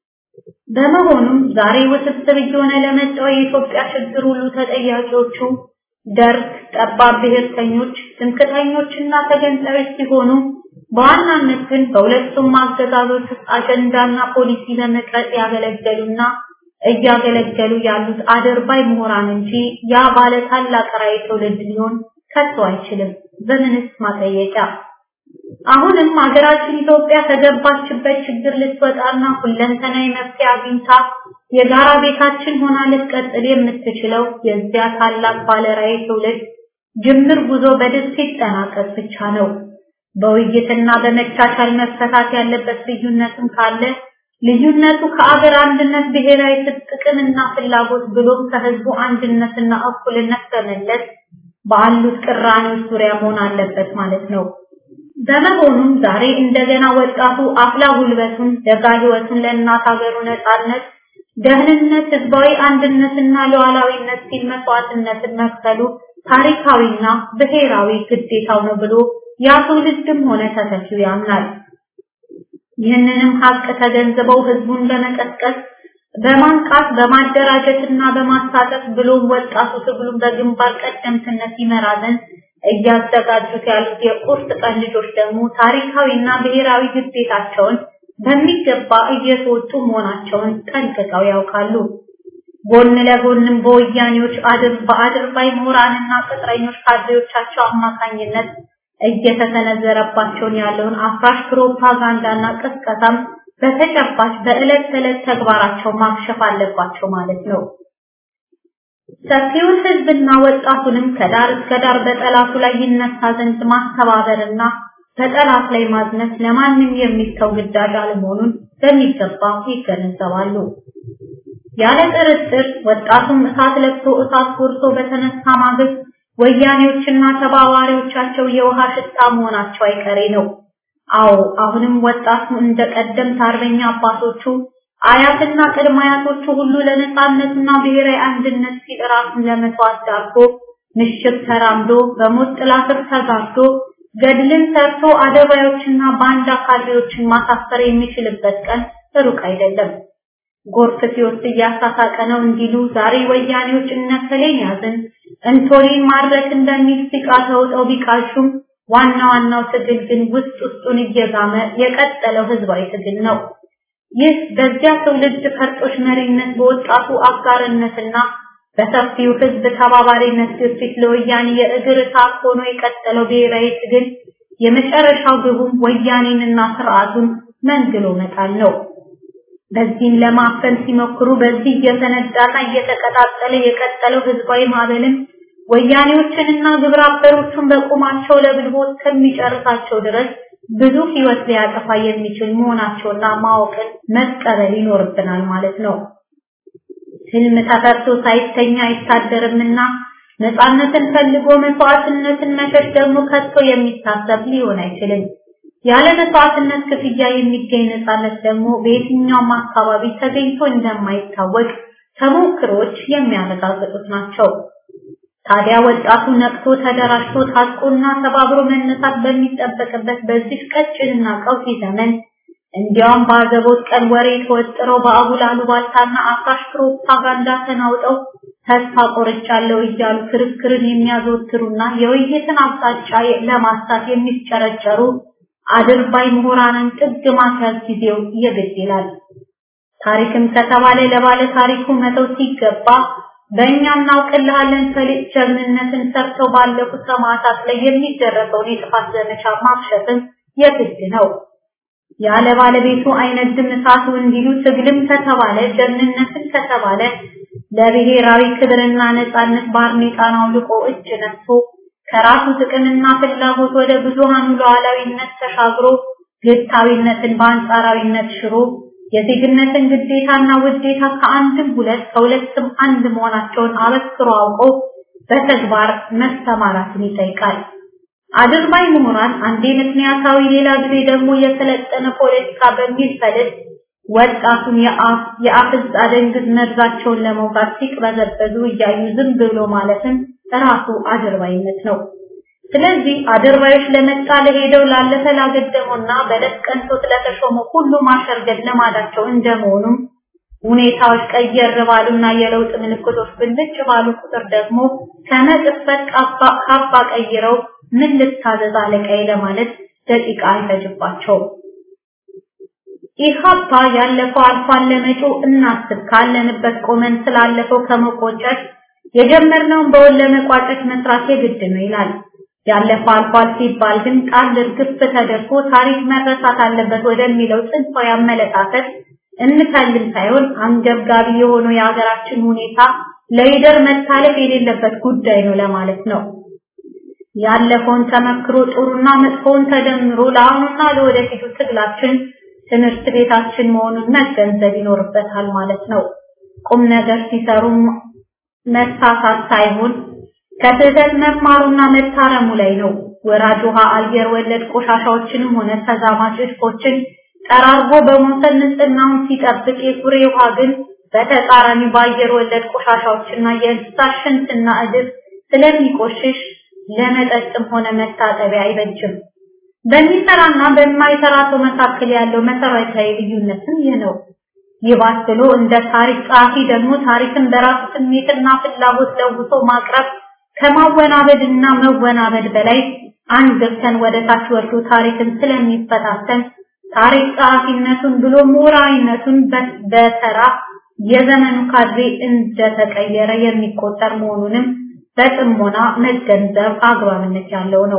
በመሆኑም ዛሬ ውስብስብ እየሆነ ለመጣው የኢትዮጵያ ችግር ሁሉ ተጠያቂዎቹ ደርግ፣ ጠባብ ብሔርተኞች፣ ትምክህተኞችና ተገንጣዮች ሲሆኑ በዋናነት ግን በሁለቱም አገዛዞች ውስጥ አጀንዳና ፖሊሲ ለመቅረጽ ያገለገሉና እያገለገሉ ያሉት አደርባይ ምሁራን እንጂ ያ ባለ ታላቅ ራዕይ ትውልድ ሊሆን ከቶ አይችልም። በምንስ ማጠየቂያ? አሁንም ሀገራችን ኢትዮጵያ ከገባችበት ችግር ልትወጣና ሁለንተናዊ መፍትሄ አግኝታ የጋራ ቤታችን ሆና ልትቀጥል የምትችለው የዚያ ታላቅ ባለ ራዕይ ትውልድ ጅምር ጉዞ በድል ሲጠናቀቅ ብቻ ነው። በውይይትና በመቻቻል መፈታት ያለበት ልዩነትም ካለ ልዩነቱ ከአገር አንድነት ብሔራዊ ጥቅምና ፍላጎት ብሎም ከህዝቡ አንድነትና እኩልነት በመለስ ባሉት ቅራኔዎች ዙሪያ መሆን አለበት ማለት ነው። በመሆኑም ዛሬ እንደገና ወጣቱ አፍላ ጉልበቱን ደጋ ህይወቱን ለእናት ሀገሩ ነጻነት፣ ደህንነት፣ ህዝባዊ አንድነትና ሉዓላዊነት ሲል መስዋዕትነትን መክፈሉ ታሪካዊና ብሔራዊ ግዴታው ነው ብሎ ያ ትውልድም ሆነ ተተኪው ያምናል። ይህንንም ሀቅ ተገንዝበው ህዝቡን በመቀስቀስ በማንቃት በማደራጀትና በማሳተፍ ብሎም ወጣቱ ትግሉን በግንባር ቀደምትነት ይመራ ዘንድ እያዘጋጁት ያሉት የቁርጥ ቀን ልጆች ደግሞ ታሪካዊና ብሔራዊ ግዴታቸውን በሚገባ እየተወጡ መሆናቸውን ጠንቅቀው ያውቃሉ። ጎን ለጎንም በወያኔዎች አድር በአድርባይ ምሁራንና ቅጥረኞች ካድሬዎቻቸው አማካኝነት እየተሰነዘረባቸውን ያለውን አፍራሽ ፕሮፓጋንዳና ቅስቀሳም በተጨባጭ በዕለት ተዕለት ተግባራቸው ማክሸፍ አለባቸው ማለት ነው። ሰፊውን ህዝብና ወጣቱንም ከዳር እስከ ዳር በጠላቱ ላይ ይነሳ ዘንድ ማስተባበርና በጠላት ላይ ማዝነት ለማንም የሚተው ግዳጅ አለመሆኑን በሚገባ ይገነዘባሉ። ያለ ጥርጥር ወጣቱም እሳት ለብሶ እሳት ጎርሶ በተነሳ ማግስት ወያኔዎችና ተባባሪዎቻቸው የውሃ ሽታ መሆናቸው አይቀሬ ነው። አዎ አሁንም ወጣቱ እንደ ቀደምት አርበኛ አባቶቹ አያትና ቅድመ አያቶቹ ሁሉ ለነጻነትና ብሔራዊ አንድነት ሲል ራሱን ለመስዋዕት ዳርጎ ምሽግ ተራምዶ በሞት ጥላ ስር ተጋርዶ ገድልን ሰርቶ አደባዮችና ባንዳ ካድሬዎችን ማሳፈር የሚችልበት ቀን ሩቅ አይደለም። ጎርፍ ሲወስድ እያሳሳቀ ነው እንዲሉ ዛሬ ወያኔዎች እነከሌን ያዝን እንቶሌን ማድረግ እንደሚል ሲቃ ተውጠው ቢቃሹም ዋና ዋናው ትግል ግን ውስጥ ውስጡን እየጋመ የቀጠለው ህዝባዊ ትግል ነው። ይህ በዚያ ትውልድ ፈርጦች መሪነት በወጣቱ አጋርነትና በሰፊው ህዝብ ተባባሪነት ግፊት ለወያኔ የእግር እሳት ሆኖ የቀጠለው ብሔራዊ ትግል የመጨረሻው ግቡም ወያኔንና ስርዓቱን መንግሎ መጣል ነው። በዚህም ለማፈን ሲሞክሩ በዚህ እየተነዳና እየተቀጣጠለ የቀጠለው ህዝባዊ ማዕበልም ወያኔዎችንና ግብረ አበሮቹን በቁማቸው ለብልቦ እስከሚጨርሳቸው ድረስ ብዙ ህይወት ሊያጠፋ የሚችል መሆናቸውና ማወቅን መቀበል ይኖርብናል ማለት ነው። ህልም ተፈርቶ ሳይተኛ አይታደርምና ነፃነትን ፈልጎ መስዋዕትነትን መሸሽ ደግሞ ከቶ የሚታሰብ ሊሆን አይችልም። ያለ መስዋዕትነት ክፍያ የሚገኝ ነፃነት ደግሞ በየትኛውም አካባቢ ተገኝቶ እንደማይታወቅ ተሞክሮች የሚያረጋግጡት ናቸው። ታዲያ ወጣቱ ነቅቶ ተደራጅቶ ታጥቆና ተባብሮ መነሳት በሚጠበቅበት በዚህ ቀጭንና ቀውጢ ዘመን እንዲያውም በአዘቦት ቀን ወሬ ተወጥረው በአጉል አሉባልታና አፍራሽ ፕሮፓጋንዳ ተናውጠው ተስፋ ቆርጫለሁ እያሉ ክርክርን የሚያዘወትሩና የውይይትን አቅጣጫ ለማስታት የሚጨረጨሩ አድርባይ ምሁራንን ጥግ ማስያዝ ጊዜው የግድ ይላል። ታሪክም ከተባለ ለባለ ታሪኩ መተው ሲገባ በእኛ እናውቅልሃለን ፈሊጥ ጀግንነትን ሰርተው ባለፉት ሰማዕታት ላይ የሚደረገውን የጥፋት ዘመቻ ማክሸፍም የግድ ነው። ያለ ባለቤቱ አይነድም እሳቱ እንዲሉ ትግልም ከተባለ ጀግንነትን ከተባለ ለብሔራዊ ክብርና ነጻነት ባርኔጣን አውልቆ እጅ ነስቶ ከራሱ ጥቅምና ፍላጎት ወደ ብዙሃኑ ሉዓላዊነት ተሻግሮ ግታዊነትን በአንጻራዊነት ሽሮ የዜግነትን ግዴታና ውዴታ ከአንድም ሁለት ከሁለትም አንድ መሆናቸውን አበክሮ አውቆ በተግባር መሰማራትን ይጠይቃል። አድርባይ ምሁራን አንዴ ምክንያታዊ ሌላ ጊዜ ደግሞ የሰለጠነ ፖለቲካ በሚል ፈለግ ወጣቱን የአፍ የአፍዝ አደንግዝ መርዛቸውን ለመውጋት ሲቅበዘበዙ እያዩ ዝም ብሎ ማለትም ራሱ አድርባይነት ነው። ስለዚህ አድርባዮች ለመጣ ለሄደው ላለፈ ላገደሙና በለት ቀንቶት ለተሾሙ ሁሉ ማሸርገድ ልማዳቸው እንደመሆኑም ሁኔታዎች ቀየር ባሉና የለውጥ ምልክቶች ብልጭ ባሉ ቁጥር ደግሞ ከመቅጽበት ካባ ቀይረው ምን ልታዘዝ አለቃዬ ለማለት ደቂቃ አይፈጅባቸውም። ኢሃፓ ያለፈው አልፏል፣ ለመጪው እናስብ ካለንበት ቆመን ስላለፈው ከመቆጨት የጀመርነውን በወል ለመቋጨት መስራት የግድ ነው ይላል። ያለፈው አልፏል ሲባል ግን ቃል እርግፍ ተደርጎ ታሪክ መረሳት አለበት ወደሚለው ጽንፋዊ አመለካከት እንፈልም ሳይሆን አንገብጋቢ የሆነው የሀገራችን ሁኔታ ለይደር መታለፍ የሌለበት ጉዳይ ነው ለማለት ነው። ያለፈውን ተመክሮ ጥሩና መጥፎውን ተደምሮ ለአሁኑና ለወደፊቱ ትግላችን ትምህርት ቤታችን መሆኑን መገንዘብ ይኖርበታል ማለት ነው። ቁም ነገር ሲሰሩ መሳሳት ሳይሆን ከስህተት መማሩና መታረሙ ላይ ነው። ወራጅ ውሃ አየር ወለድ ቆሻሻዎችንም ሆነ ተዛማጅ እድፎችን ጠራርጎ በመውሰድ ንጽህናውን ሲጠብቅ የኩሬ ውሃ ግን በተቃራኒ በአየር ወለድ ቆሻሻዎችና የእንስሳት ሽንትና እድፍ ስለሚቆሽሽ ለመጠጥም ሆነ መታጠቢያ አይበጅም። በሚሰራና በማይሰራ ሰው መካከል ያለው መሰረታዊ ልዩነትም ይህ ነው። ይባስ ብሎ እንደ ታሪክ ጸሐፊ ደግሞ ታሪክን በራሱ ስሜትና ፍላጎት ለውሶ ማቅረብ ከማወናበድና መወናበድ በላይ አንገብተን ወደ ታች ወርዶ ታሪክን ስለሚፈታተን ታሪክ ጸሐፊነቱን ብሎ ምሁራዊነቱን በተራ የዘመኑ ካድሬ እንደተቀየረ የሚቆጠር መሆኑንም በጥሞና መገንዘብ አግባብነት ያለው ነው።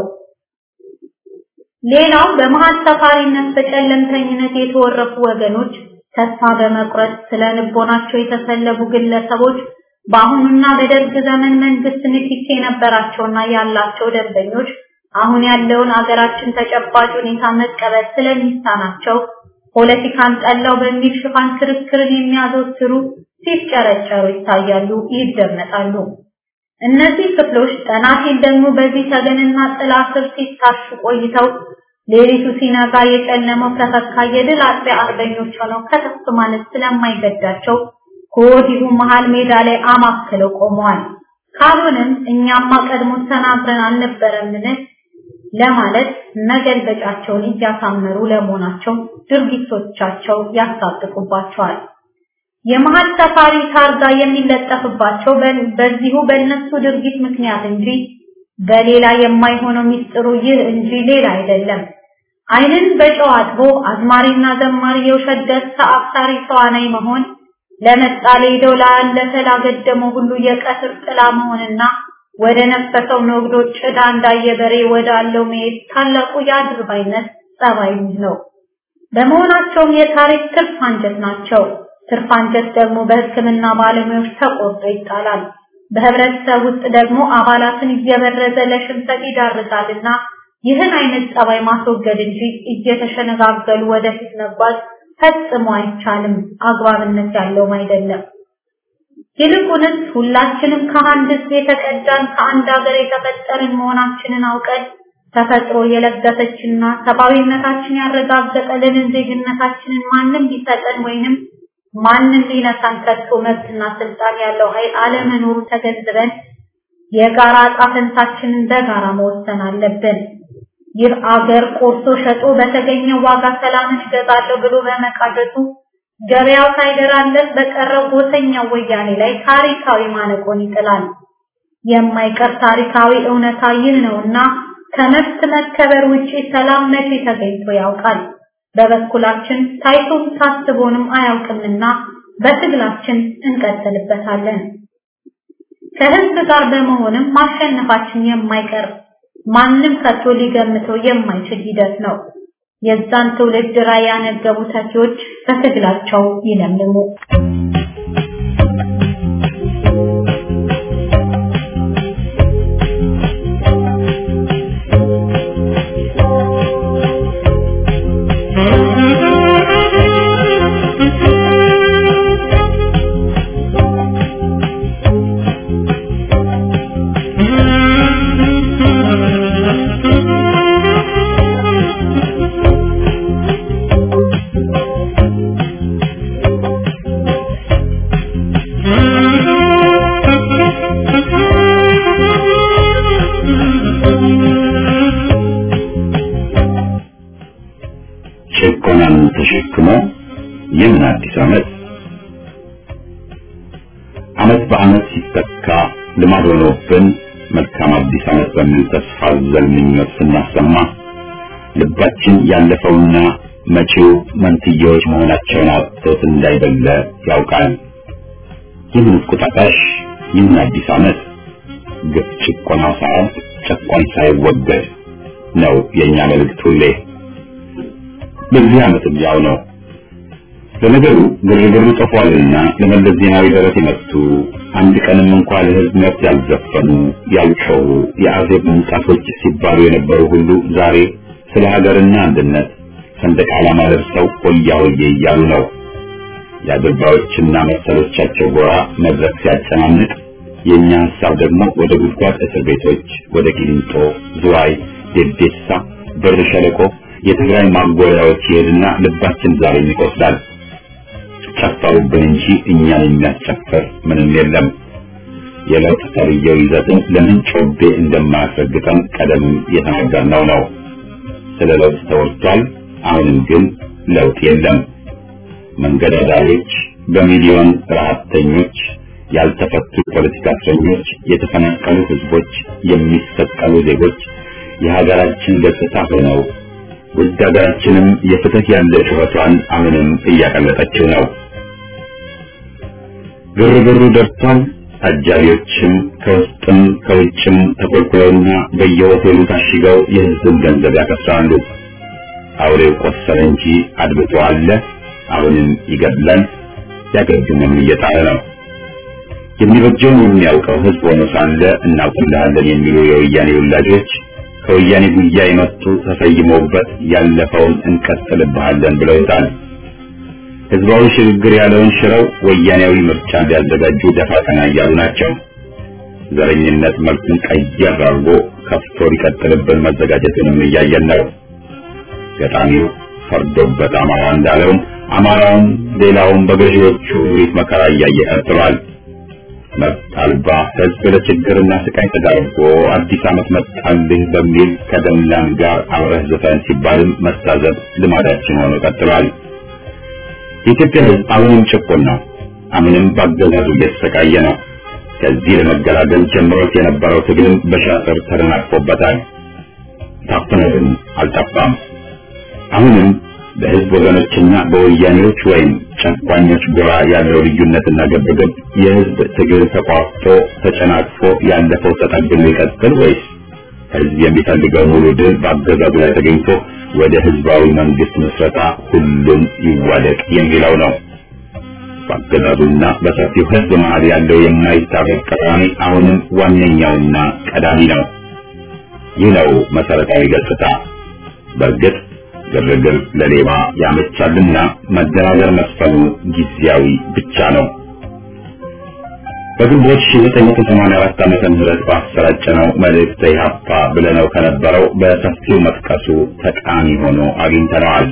ሌላው በመሀል ሰፋሪነት በጨለምተኝነት የተወረፉ ወገኖች ተስፋ በመቁረጥ ስለ ልቦናቸው የተሰለቡ ግለሰቦች በአሁኑና በደርግ ዘመን መንግስት ንክኪ የነበራቸውና ያላቸው ደንበኞች አሁን ያለውን አገራችን ተጨባጭ ሁኔታ መቀበል ስለሚሳናቸው ፖለቲካን ጠላው በሚል ሽፋን ክርክርን የሚያዘወትሩ ሲጨረጨሩ ይታያሉ፣ ይደመጣሉ። እነዚህ ክፍሎች ጠናቴን ደግሞ በዚህ ተገንና ጥላ ስር ሲታሹ ቆይተው ሌሊቱ ሲነጋ የጨለመው ከፈካ የድል አጥቢያ አርበኞች ሆነው ከተፍ ማለት ስለማይገዳቸው ከወዲሁ መሃል ሜዳ ላይ አማክለው ቆመዋል። ካልሆነም እኛማ ቀድሞ ተናግረን አልነበረምን ለማለት መገልበጫቸውን እያሳመሩ ለመሆናቸው ድርጊቶቻቸው ያሳጥቁባቸዋል። የመሀል ሰፋሪ ታርጋ የሚለጠፍባቸው በዚሁ በእነሱ ድርጊት ምክንያት እንጂ በሌላ የማይሆነው ሚስጥሩ ይህ እንጂ ሌላ አይደለም። ዓይንን በጨው አጥቦ አዝማሪና ዘማሪ የውሸት ደስታ አፍሳሪ ተዋናይ መሆን ለመጣ ለሄደው ላለፈ ላገደመው ሁሉ የቀትር ጥላ መሆንና ወደ ነፈሰው ነግዶ ጭዳ እንዳየ በሬ ወዳለው መሄድ ታላቁ የአድርባይነት ጸባይ ነው። በመሆናቸውም የታሪክ ትርፍ አንጀት ናቸው። ትርፍ አንጀት ደግሞ በሕክምና ባለሙያዎች ተቆርጦ ይጣላል። በህብረተሰብ ውስጥ ደግሞ አባላትን እየበረዘ ለሽንፈት ይዳርጋልና ይህን አይነት ጸባይ ማስወገድ እንጂ እየተሸነጋገሉ ወደፊት መጓዝ ፈጽሞ አይቻልም፣ አግባብነት ያለውም አይደለም። ይልቁንስ ሁላችንም ከአንድ ሕዝብ የተቀዳን ከአንድ ሀገር የተፈጠርን መሆናችንን አውቀን ተፈጥሮ የለገሰችና ሰብአዊነታችን ያረጋገጠልንን ዜግነታችንን ማንም ሊሰጠን ወይንም ማንም ሊነሳን ከቶ መብትና ስልጣን ያለው ኃይል አለመኖሩ ተገንዝበን የጋራ ዕጣ ፈንታችንን በጋራ መወሰን አለብን። ይህ አገር ቆርሶ ሸጦ በተገኘው ዋጋ ሰላምን እገዛለሁ ብሎ በመቃዠቱ ገበያው ሳይደራለት በቀረው ጎሰኛው ወያኔ ላይ ታሪካዊ ማነቆን ይጥላል። የማይቀር ታሪካዊ እውነታ ይህ ነውና ከመብት መከበር ውጪ ሰላም መቼ ተገኝቶ ያውቃል? በበኩላችን ታይቶም ታስቦንም አያውቅምና በትግላችን እንቀጥልበታለን። ከህዝብ ጋር በመሆንም ማሸነፋችን የማይቀር ማንም ከቶ ሊገምተው የማይችል ሂደት ነው። የዛን ትውልድ ራዕይ ያነገቡ ተኪዎች በትግላቸው ይለምልሙ። Thank you. ዓመት በዓመት ሲተካ ልማድ ሆኖብን መልካም አዲስ ዓመት በሚል ተስፋ አዘል ምኞት ስናሰማ ልባችን ያለፈውና መጪው መንትያዎች መሆናቸውን አጥቶት እንዳይደለ ያውቃል። ይህን ቁጣጣሽ ይህን አዲስ ዓመት ግፍ ጭቆናው ሳያልቅ ጨቋኝ ሳይወገድ ነው የእኛ መልእክት ሁሌ። በዚህ ዓመትም ያው ነው። ለነገሩ ግርግሩ ጠፏልና ለመለስ ዜናዊ ደረት የመቱ አንድ ቀንም እንኳ ለሕዝብ መብት ያልዘፈኑ ያልጮሁ የአዜብ ምንጣፎች ሲባሉ የነበሩ ሁሉ ዛሬ ስለ ሀገርና አንድነት ሰንደቅ ዓላማ ለብሰው ሆያ ሆዬ እያሉ ነው። የአድርባዮችና መሰሎቻቸው ጎራ መድረክ ሲያጨናንቅ የእኛ ሀሳብ ደግሞ ወደ ጉድጓድ እስር ቤቶች፣ ወደ ቂሊንጦ፣ ዝዋይ፣ ዴዴሳ፣ በር ሸለቆ፣ የትግራይ ማጎሪያዎች ይሄድና ልባችን ዛሬ ይቆስላል። ጨፈሩብን እንጂ እኛን የሚያስጨፍር ምንም የለም። የለውጥ ተብዬው ይዘትን ለምን ጮቤ እንደማያስረግጠን ቀደም የተናገርነው ነው። ስለ ለውጥ ተወርቷል። አሁንም ግን ለውጥ የለም። መንገድ አዳሪዎች፣ በሚሊዮን ረሀብተኞች፣ ያልተፈቱ ፖለቲካ እስረኞች፣ የተፈናቀሉ ህዝቦች፣ የሚሰቀሉ ዜጎች የሀገራችን ገጽታ ሆነው ውድ ሀገራችንም የፍትህ ያለ ጩኸቷን አሁንም እያቀለጠችው ነው። ግርግሩ ደርቷል። አጃቢዎችም ከውስጥም ከውጭም ተኮልኩለውና በየሆቴሉ ታሽገው የህዝብን ገንዘብ ያከስራሉ። አውሬው ቆሰለ እንጂ አድብቶ አለ። አሁንም ይገድላል፣ ያገድምም እየጣለ ነው። የሚበጀውን የሚያውቀው ህዝብ ሆኖ ሳለ እናውቅልሃለን የሚሉ የወያኔ ወላጆች ከወያኔ ጉያ የመጡ ተሰይመውበት ያለፈውን እንቀጥልብሃለን ብለውታል። ህዝባዊ ሽግግር ያለውን ሽረው ወያኔያዊ ምርጫ እንዲያዘጋጁ ደፋ ቀና እያሉ ናቸው። ዘረኝነት መልኩን ቀየር አድርጎ ከፍቶ ሊቀጥልብን መዘጋጀቱንም እያየን ነው። ገጣሚው ፈርዶበት አማራ እንዳለውም አማራውም ሌላውም በገዢዎቹ ሪት መከራ እያየ ቀጥሏል። መብት አልባ ህዝብ ለችግርና ስቃይ ተዳርጎ አዲስ ዓመት መጣልህ በሚል ከደምላን ጋር አብረህ ዝፈን ሲባልም መታዘብ ልማዳችን ሆኖ ቀጥሏል። የኢትዮጵያ ህዝብ አሁንም ጭቁን ነው። አሁንም በአገዛዙ እየተሰቃየ ነው። ከዚህ ለመገላገል ጀምሮት የነበረው ትግልም በሻጥር ተደናቅፎበታል። ታፍኖ ግን አልጠፋም። አሁንም በህዝብ ወገኖችና በወያኔዎች ወይም ጨቋኞች ጎራ ያለው ልዩነትና ግብግብ የህዝብ ትግል ተቋርጦ ተጨናቅፎ ያለፈው ተጠግኖ ይቀጥል ወይስ ህዝብ የሚፈልገው ሙሉ ድል በአገዛዙ ላይ ተገኝቶ ወደ ህዝባዊ መንግስት ምስረታ ሁሉም ይዋደቅ የሚለው ነው። በአገዛዙና በሰፊው ህዝብ መሀል ያለው የማይታረቅ ቅራኔ አሁንም ዋነኛውና ቀዳሚ ነው። ይህ ነው መሰረታዊ ገጽታ። በእርግጥ ግርግር ለሌባ ያመቻልና መደራደር መስፈኑ ጊዜያዊ ብቻ ነው። በግንቦት 1984 ዓመተ ምህረት ባሰራጨነው መልእክተ ኢህአፓ ብለነው ከነበረው በሰፊው መጥቀሱ ጠቃሚ ሆኖ አግኝተነዋል።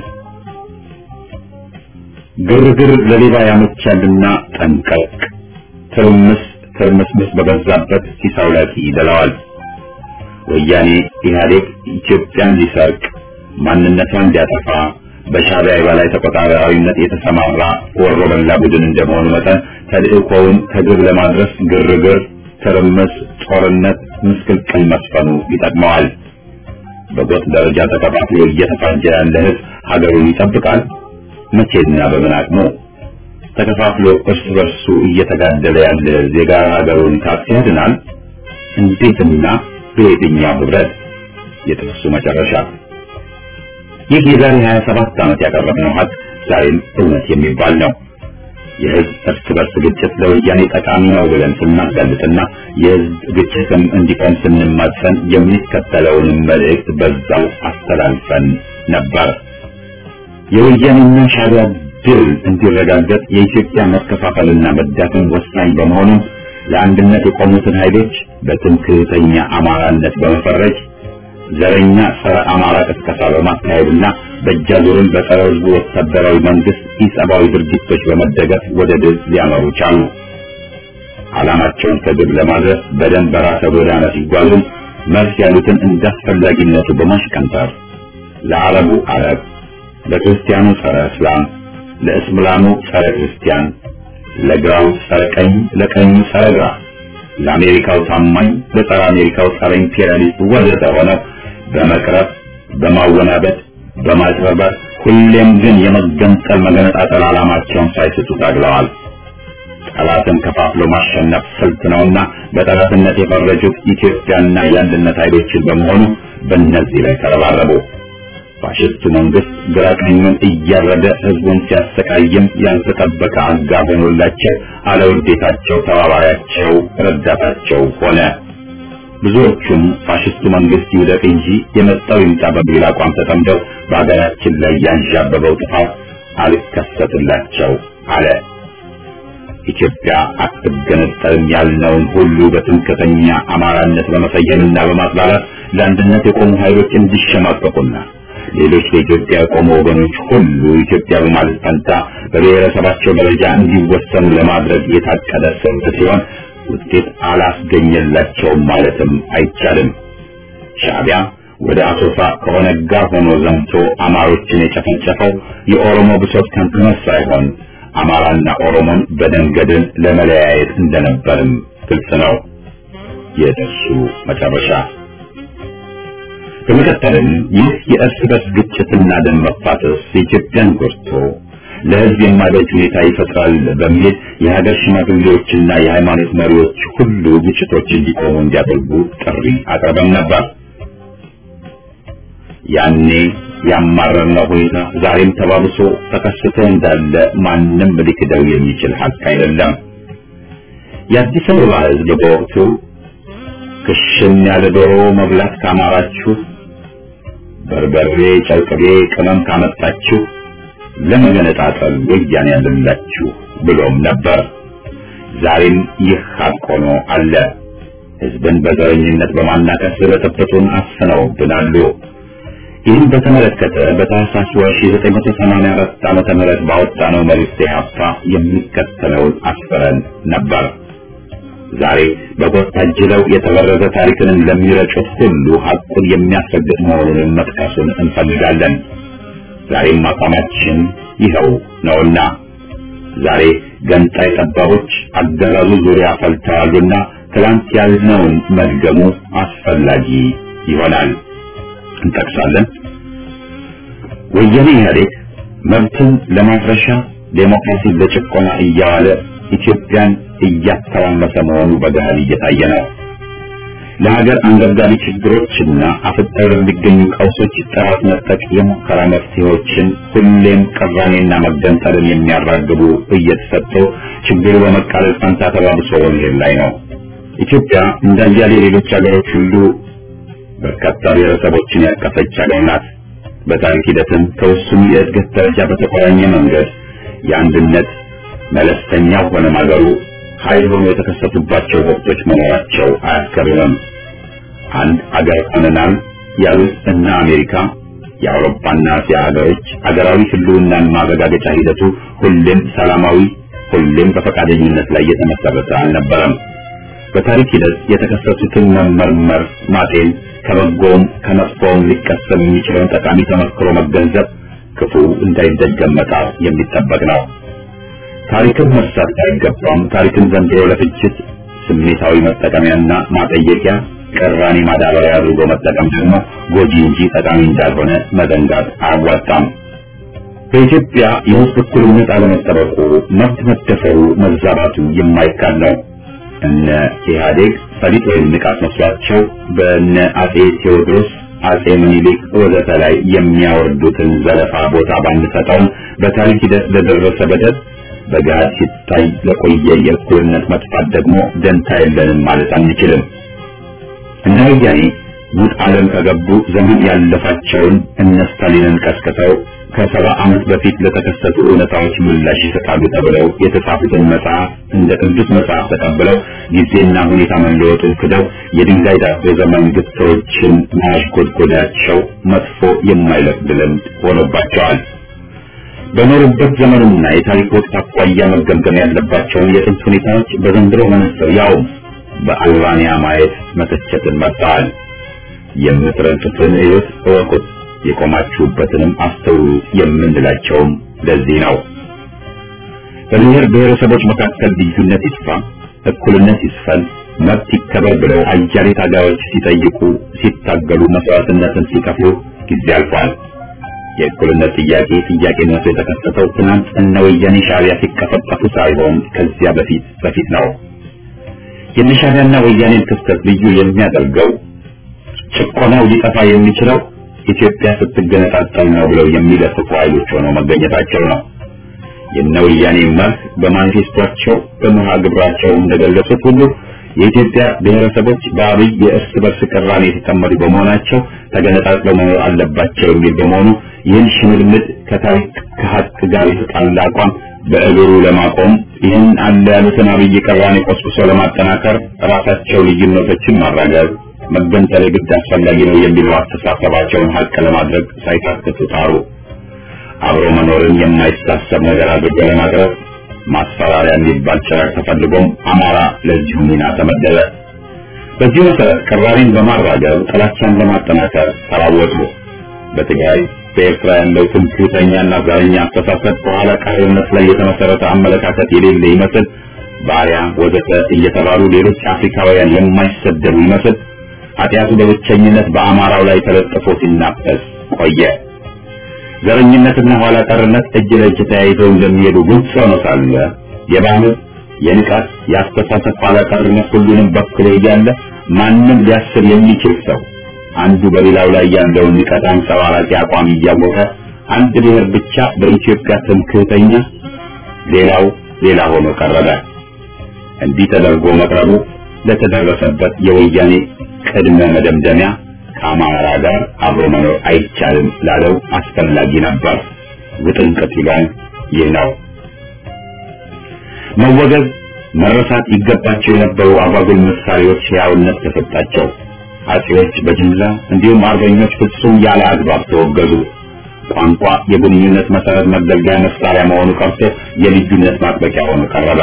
ግርግር ለሌባ ያመቻልና ጠንቀቅ፣ ትርምስ ትርምስምስ በበዛበት ሲሳው ላይ ይደላዋል። ወያኔ ኢህአዴግ ኢትዮጵያን ሊሰርቅ ማንነቷን ሊያጠፋ በሻዕቢያ የበላይ ተቆጣጣሪነት የተሰማራ ወሮ በላ ቡድን እንደመሆኑ መጠን ተልእኮውን ከግብ ለማድረስ ግርግር፣ ትርምስ፣ ጦርነት፣ ምስቅልቅል መስፈኑ ይጠቅመዋል። በጎጥ ደረጃ ተከፋፍሎ እየተፋጀ ያለ ህዝብ ሀገሩን ይጠብቃል? መቼና በምን አቅሙ? ተከፋፍሎ እርስ በርሱ እየተጋደለ ያለ ዜጋ ሀገሩን ካፍ ያድናል? እንዴትና በየትኛው ህብረት? የጥቅሱ መጨረሻ ይህ የዛሬ 27 ዓመት ያቀረብነው ሀቅ ዛሬም እውነት የሚባል ነው። የህዝብ እርስ በርስ ግጭት ለወያኔ ጠቃሚ ነው ብለን ስናጋልጥና የህዝብ ግጭትም እንዲቆም ስንማጸን የሚከተለውንም መልእክት በዛው አስተላልፈን ነበር። የወያኔና ሻዕቢያ ድል እንዲረጋገጥ የኢትዮጵያ መከፋፈልና መዳከም ወሳኝ በመሆኑ ለአንድነት የቆሙትን ኃይሎች በትምክህተኛ አማራነት በመፈረጅ ዘረኛ ጸረ አማራ ቅስቀሳ በማካሄድና በእጃዙርን በጸረ ህዝቡ ወታደራዊ መንግስት ኢሰብአዊ ድርጊቶች በመደገፍ ወደ ድል ሊያመሩ ቻሉ። ዓላማቸውን ከግብ ለማድረስ በደም በራሰ ጎዳና ሲጓዙም መልስ ያሉትን እንዳስፈላጊነቱ በማሽቀንጠር ለአረቡ አረብ፣ ለክርስቲያኑ ጸረ እስላም፣ ለእስላሙ ጸረ ክርስቲያን፣ ለግራው ጸረ ቀኝ፣ ለቀኙ ጸረ ግራ፣ ለአሜሪካው ታማኝ፣ ለጸረ አሜሪካው ጸረ ኢምፔሪያሊስት ወዘተ ሆነው በመቅረብ በማወናበድ በማጭበርበር ሁሌም ግን የመገንጠል መገነጣጠል ዓላማቸውን ሳይስቱ ታግለዋል። ጠላትን ከፋፍሎ ማሸነፍ ስልት ነውና በጠላትነት የፈረጁት ኢትዮጵያና የአንድነት ኃይሎችን በመሆኑ በእነዚህ ላይ ተረባረቡ። ፋሽስቱ መንግስት ግራ ቀኙን እያረደ ህዝቡን ሲያሰቃይም ያልተጠበቀ አጋር ሆኖላቸው አለውዴታቸው ተባባሪያቸው ረዳታቸው ሆነ። ብዙዎቹም ፋሽስቱ መንግስት ይውደቅ እንጂ የመጣው ይምጣ በሚል አቋም ተጠምደው በሀገራችን ላይ ያንዣበበው ጥፋት አልከሰትላቸው አለ። ኢትዮጵያ አትገነጠልም ያልነውን ሁሉ በትምክህተኛ አማራነት በመሰየምና በማጥላላት ለአንድነት የቆሙ ኃይሎች እንዲሸማቀቁና ሌሎች ለኢትዮጵያ የቆሙ ወገኖች ሁሉ ኢትዮጵያ በማለት ፈንታ በብሔረሰባቸው ደረጃ እንዲወሰኑ ለማድረግ የታቀደ ስልት ሲሆን ውጤት አላስገኘላቸውም ማለትም አይቻልም። ሻዕቢያ ወደ አሶሳ ከኦነግ ጋር ሆኖ ዘምቶ አማሮችን የጨፈጨፈው የኦሮሞ ብሶት ከንክኖት ሳይሆን አማራና ኦሮሞን በደንገድን ለመለያየት እንደነበርም ግልጽ ነው የደርሱ መጨረሻ። በመቀጠልም ይህ የእርስ በርስ ግጭትና ደም መፋሰስ የኢትዮጵያን ጎድቶ ለሕዝብ የማይበጅ ሁኔታ ይፈጥራል በሚል የሀገር ሽማግሌዎችና የሃይማኖት መሪዎች ሁሉ ግጭቶች እንዲቆሙ እንዲያደርጉ ጥሪ አቅርበን ነበር። ያኔ ያማረርነው ሁኔታ ዛሬም ተባብሶ ተከስቶ እንዳለ ማንም ሊክደው የሚችል ሀቅ አይደለም። የአዲስ አበባ ሕዝብ በወቅቱ ክሽን ያለ ዶሮ መብላት ካማራችሁ፣ በርበሬ፣ ጨርቅቤ፣ ቅመም ካመጣችሁ ለመገነጣጠል ወያኔ ያለላችሁ ብሎም ነበር። ዛሬም ይህ ሀቅ ሆኖ አለ። ሕዝብን በዘረኝነት በማናከስ በጥብጡን አስነውብናሉ። ይህን በተመለከተ በታህሳስ ወር 1984 ዓመተ ምህረት ባወጣነው መልእክት ኢህአፓ የሚከተለውን አስፍረን ነበር። ዛሬ በጎጥ ታጅለው የተበረዘ ታሪክንን ለሚረጩት ሁሉ ሐቁን የሚያስረግጥ መሆኑን መጥቀሱን እንፈልጋለን። ዛሬም አቋማችን ይኸው ነውና ዛሬ ገንጣይ ጠባቦች አገዛዙ ዙሪያ ፈልተዋሉና ትላንት ያልነውን መድገሙ አስፈላጊ ይሆናል። እንጠቅሳለን። ወያኔ ኢህአዴግ መብትን ለማፍረሻ ዴሞክራሲን ለጭቆና እያዋለ ኢትዮጵያን እያተራመሰ መሆኑ በገሃድ እየታየ ነው። ለሀገር አንገብጋቢ ችግሮችና አፍጠው ለሚገኙ ቀውሶች ጥራት ነጠቅ የሙከራ መፍትሄዎችን ሁሌም ቅራኔና መገንጠልን የሚያራግቡ እየተሰጡ ችግሩ በመቃለል ፈንታ ተባብሶ በመሄድ ላይ ነው። ኢትዮጵያ እንደ አያሌ ሌሎች ሀገሮች ሁሉ በርካታ ብሔረሰቦችን ያቀፈች ሀገር ናት። በታሪክ ሂደትም ከውሱን የእድገት ደረጃ በተቆራኘ መንገድ የአንድነት መለስተኛ ሆነ ማገሩ ኃይል ሆኖ የተከሰቱባቸው ወቅቶች መኖራቸው አያስገርምም። አንድ አገር ሆነናል ያሉት እነ አሜሪካ፣ የአውሮፓና እስያ ሀገሮች አገራዊ ህልውናን ማረጋገጫ ሂደቱ ሁሌም ሰላማዊ፣ ሁሌም በፈቃደኝነት ላይ የተመሰረተ አልነበረም። በታሪክ ሂደት የተከሰቱትን መመርመር፣ ማጤን ከበጎውም ከመጥፎውም ሊቀሰም የሚችለውን ጠቃሚ ተመክሮ መገንዘብ ክፉ እንዳይደገም መጣር የሚጠበቅ ነው። ታሪክን መርሳት አይገባም። ታሪክን ዘንድሮ ለፍጅት ስሜታዊ መጠቀሚያና ማጠየቂያ ቅራኔ ማዳበሪያ አድርጎ መጠቀም ደግሞ ጎጂ እንጂ ጠቃሚ እንዳልሆነ መዘንጋት አያዋጣም። በኢትዮጵያ የህዝብ እኩልነት አለመጠበቁ፣ መብት መደፈሩ፣ መዛባቱ የማይካድ ነው። እነ ኢህአዴግ ፈሊጥ ወይም ንቃት መስሏቸው በእነ አጼ ቴዎድሮስ አጼ ምኒልክ ወዘተ ላይ የሚያወርዱትን ዘለፋ ቦታ ባንሰጠውም በታሪክ ሂደት ለደረሰ በደል በጋድ ሲታይ ለቆየ የእኩልነት መጥፋት ደግሞ ደንታ የለንም ማለት አንችልም። እነ ወያኔ ሙት ዓለም ከገቡ ዘመን ያለፋቸውን እነ ስታሊንን ቀስቅሰው ከሰባ ዓመት በፊት ለተከሰቱ እውነታዎች ምላሽ ይሰጣሉ ተብለው የተጻፉትን መጽሐፍ እንደ ቅዱስ መጽሐፍ ተቀብለው ጊዜና ሁኔታ መለወጡን ክደው የድንጋይ ዳቦ ዘመን ግትሮችን ማሽጎድጎዳቸው መጥፎ የማይለቅድ ልምድ ሆኖባቸዋል። በኖሩበት ዘመንና የታሪክ ወቅት አኳያ መገምገም ያለባቸውን የጥንት ሁኔታዎች በዘንድሮ መነጽር ያው በአልባንያ ማየት መተቸትን መርጠዋል። የምትረግጡትን ሕይወት እወቁት፣ የቆማችሁበትንም አስተውሉ የምንላቸውም ለዚህ ነው። በብሔር ብሔረሰቦች መካከል ልዩነት ይጥፋ፣ እኩልነት ይስፈን፣ መብት ይከበር ብለው አያሌ ታጋዮች ሲጠይቁ ሲታገሉ መስዋዕትነትን ሲከፍሉ ጊዜ አልፏል። የእኩልነት ጥያቄ ጥያቄነቱ የተከሰተው ትናንት እነ ወያኔ ሻዕቢያ ሲቀፈቀፉ ሳይሆን ከዚያ በፊት በፊት ነው። የእነ ሻዕቢያና ወያኔን ክስተት ልዩ የሚያደርገው ጭቆናው ሊጠፋ የሚችለው ኢትዮጵያ ስትገነጣጠል ነው ብለው የሚለፍፉ ኃይሎች ሆነው መገኘታቸው ነው። የእነ ወያኔ መርህ በማኒፌስቶቸው በመርሃ ግብራቸው እንደገለጹት ሁሉ የኢትዮጵያ ብሔረሰቦች በአብይ የእርስ በርስ ቅራኔ የተጠመዱ በመሆናቸው ተገነጣጥለው መኖር አለባቸው የሚል በመሆኑ ይህን ሽምልምድ ከታሪክ ከሀቅ ጋር የተጣላ አቋም በእግሩ ለማቆም ይህን አለ ያሉትን አብይ ቅራኔ ቆስቁሶ ለማጠናከር ራሳቸው ልዩነቶችን ማራገብ መገንጠል የግድ አስፈላጊ ነው የሚለው አስተሳሰባቸውን ሀቅ ለማድረግ ሳይታክቱ ጣሩ። አብሮ መኖርን የማይታሰብ ነገር አድርጎ ለማቅረብ ማስፈራሪያ የሚባል ጭራቅ ተፈልጎም አማራ ለዚሁ ሚና ተመደበ። በዚህ መሰረት ቅራኔን በማራገብ ጥላቻን ለማጠናከር ተራወጡ። በትግራይ በኤርትራ ያለው ትምክህተኛና ዘረኛ አስተሳሰብ በኋላ ቀርነት ላይ የተመሰረተ አመለካከት የሌለ ይመስል ባሪያ ወዘተ እየተባሉ ሌሎች አፍሪካውያን የማይሰደቡ ይመስል ኃጢአቱ በብቸኝነት በአማራው ላይ ተለጥፎ ሲናፈስ ቆየ። ዘረኝነትና ኋላ ቀርነት እጅ ለእጅ ተያይዘው እንደሚሄዱ ግልጽ ሆኖ ሳለ የባህል የንቃት የአስተሳሰብ ኋላ ቀርነት ሁሉንም በክሎ እያለ ማንም ሊያስብ የሚችል ሰው አንዱ በሌላው ላይ ያለውን ንቀት አንጸባራቂ አቋም እያወቀ አንድ ብሔር ብቻ በኢትዮጵያ ትምክህተኛ፣ ሌላው ሌላ ሆኖ ቀረበ። እንዲህ ተደርጎ መቅረቡ ለተደረሰበት የወያኔ ቅድመ መደምደሚያ ከአማራ ጋር አብሮ መኖር አይቻልም ላለው አስፈላጊ ነበር። ውጥንቅጥ ይላል ይህ ነው። መወገዝ መረሳት ይገባቸው የነበሩ አጓጉል ምሳሌዎች ሕያውነት ተሰጣቸው። አጼዎች በጅምላ እንዲሁም አርበኞች ፍጹም ያለ አግባብ ተወገዙ። ቋንቋ የግንኙነት መሰረት መገልገያ መሳሪያ መሆኑ ቀርቶ የልዩነት ማጥበቂያ ሆኖ ቀረበ።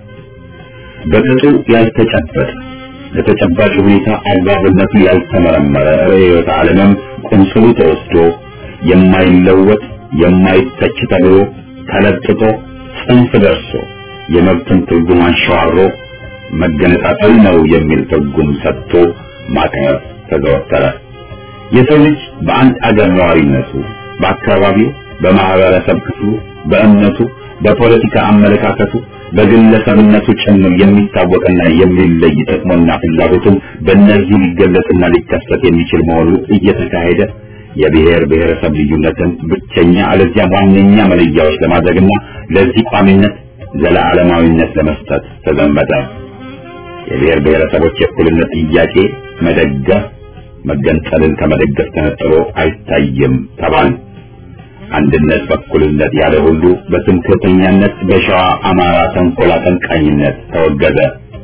በቅጡ ያልተጨበጠ ለተጨባጭ ሁኔታ አግባብነቱ ያልተመረመረ ርዕዮተ ዓለምም ቁንጽሉ ተወስዶ የማይለወጥ የማይተች ተብሎ ተለጥጦ ጽንፍ ደርሶ የመብትን ትርጉም አንሸዋሮ መገነጣጠል ነው የሚል ትርጉም ሰጥቶ ማቅረብ ተዘወተረ። የሰው ልጅ በአንድ አገር ነዋሪነቱ፣ በአካባቢው፣ በማህበረሰብ ክፍሉ፣ በእምነቱ፣ በፖለቲካ አመለካከቱ፣ በግለሰብነቱ ጭምር የሚታወቅና የሚለይ ጥቅሙና ፍላጎቱም በእነዚህ ሊገለጽና ሊከሰት የሚችል መሆኑ እየተካሄደ የብሔር ብሔረሰብ ልዩነትን ብቸኛ አለዚያም ዋነኛ መለያዎች ለማድረግና ለዚህ ቋሚነት ዘለዓለማዊነት ለመስጠት ተዘመተ። የብሔር ብሔረሰቦች የእኩልነት ጥያቄ መደገፍ መገንጠልን ከመደገፍ ተነጥሎ አይታይም ተባል። አንድነት በእኩልነት ያለ ሁሉ በትምክህተኛነት በሸዋ አማራ ተንኮል አቀንቃኝነት ተወገዘ።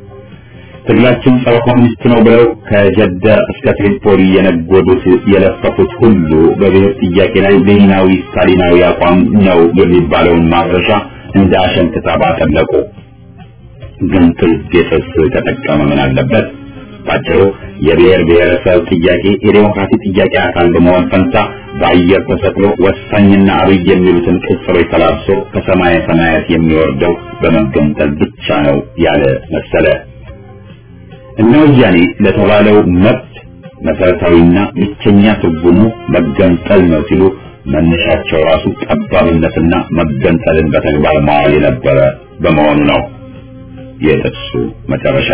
ትግላችን ጸረ ኮሚኒስት ነው ብለው ከጀደ እስከ ትሪፖሊ የነጎዱት የለፈፉት ሁሉ በብሔር ጥያቄ ላይ ሌኒናዊ ስታሊናዊ አቋም ነው የሚባለውን ማድረሻ እንደ አሸን ክታብ አጠለቁ። ግን ትልጌጥስ ተጠቀመ ምን አለበት? ባጭሩ የብሔር ብሔረሰብ ጥያቄ የዴሞክራሲ ጥያቄ አካል በመሆን ፈንታ በአየር ተሰቅሎ ወሳኝና አብይ የሚሉትን ቅጽሮች ተላብሶ ከሰማየ ሰማያት የሚወርደው በመገንጠል ብቻ ነው ያለ መሰለ። እነ ወያኔ ለተባለው መብት መሰረታዊና ብቸኛ ትርጉሙ መገንጠል ነው ሲሉ መነሻቸው ራሱ ጠባብነትና መገንጠልን በተግባር ማዋል የነበረ በመሆኑ ነው። የጥቅሱ መጨረሻ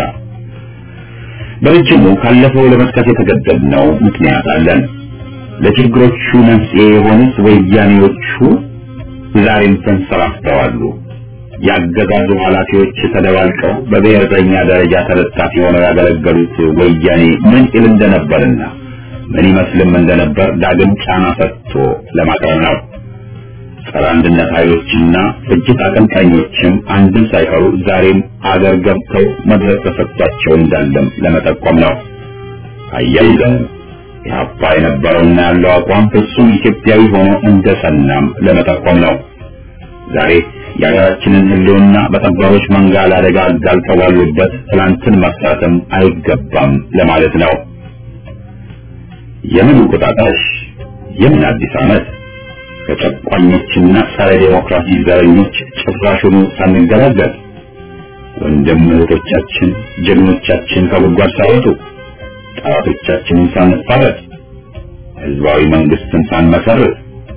በረጅሙ ካለፈው ለመጥቀስ የተገደድነው ምክንያት አለን። ለችግሮቹ መንስኤ የሆኑት ወያኔዎቹ ዛሬም ተንሰራፍተዋሉ። ያገዛዙ ኃላፊዎች ተደባልቀው በብሔርተኛ ደረጃ ተለጣፊ ሆነው ያገለገሉት ወያኔ ምን ይል እንደነበርና ምን ይመስልም እንደነበር ዳግም ጫና ሰጥቶ ለማቅረብ ነው። ጸረ አንድነት ኃይሎችና ፍጅት አቀንቃኞችም አንድም ሳይቀሩ ዛሬም አገር ገብተው መድረክ ተሰጥቷቸው እንዳለም ለመጠቆም ነው። አያይዘን የሀፓ የነበረውና ያለው አቋም ፍጹም ኢትዮጵያዊ ሆኖ እንደጸናም ለመጠቆም ነው። ዛሬ የሀገራችንን ሕልውና በጠባቦች መንጋ ለአደጋ አጋልጠው ባሉበት ትላንትን መፍታትም አይገባም ለማለት ነው። የምን እንቁጣጣሽ? የምን አዲስ ዓመት? ከጨቋኞችና ጸረ ዴሞክራሲ ዘረኞች ጭራሹኑ ሳንገላገል ወንድም እህቶቻችን ጀግኖቻችን ከጉድጓድ ሳይወጡ ጠላቶቻችንን ሳንፋረድ ህዝባዊ መንግስትን ሳንመሰርት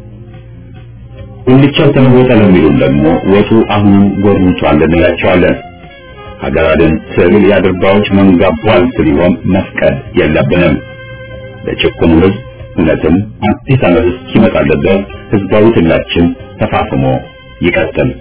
ጉልቻው ተለወጠ ለሚሉን ደግሞ ወጡ አሁንም ጎርምቷል እንላቸዋለን። ሀገር አድን ትግል የአድርባዎች መንጋ ቧልት ሊሆን መፍቀድ የለብንም። ለጭቁኑ ህዝብ እውነትም አዲስ ዓመት እስኪመጣለት ድረስ ህዝባዊ ትግላችን ተፋፍሞ ይቀጥል።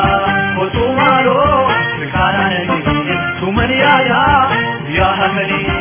Tumani ya ya ya hamani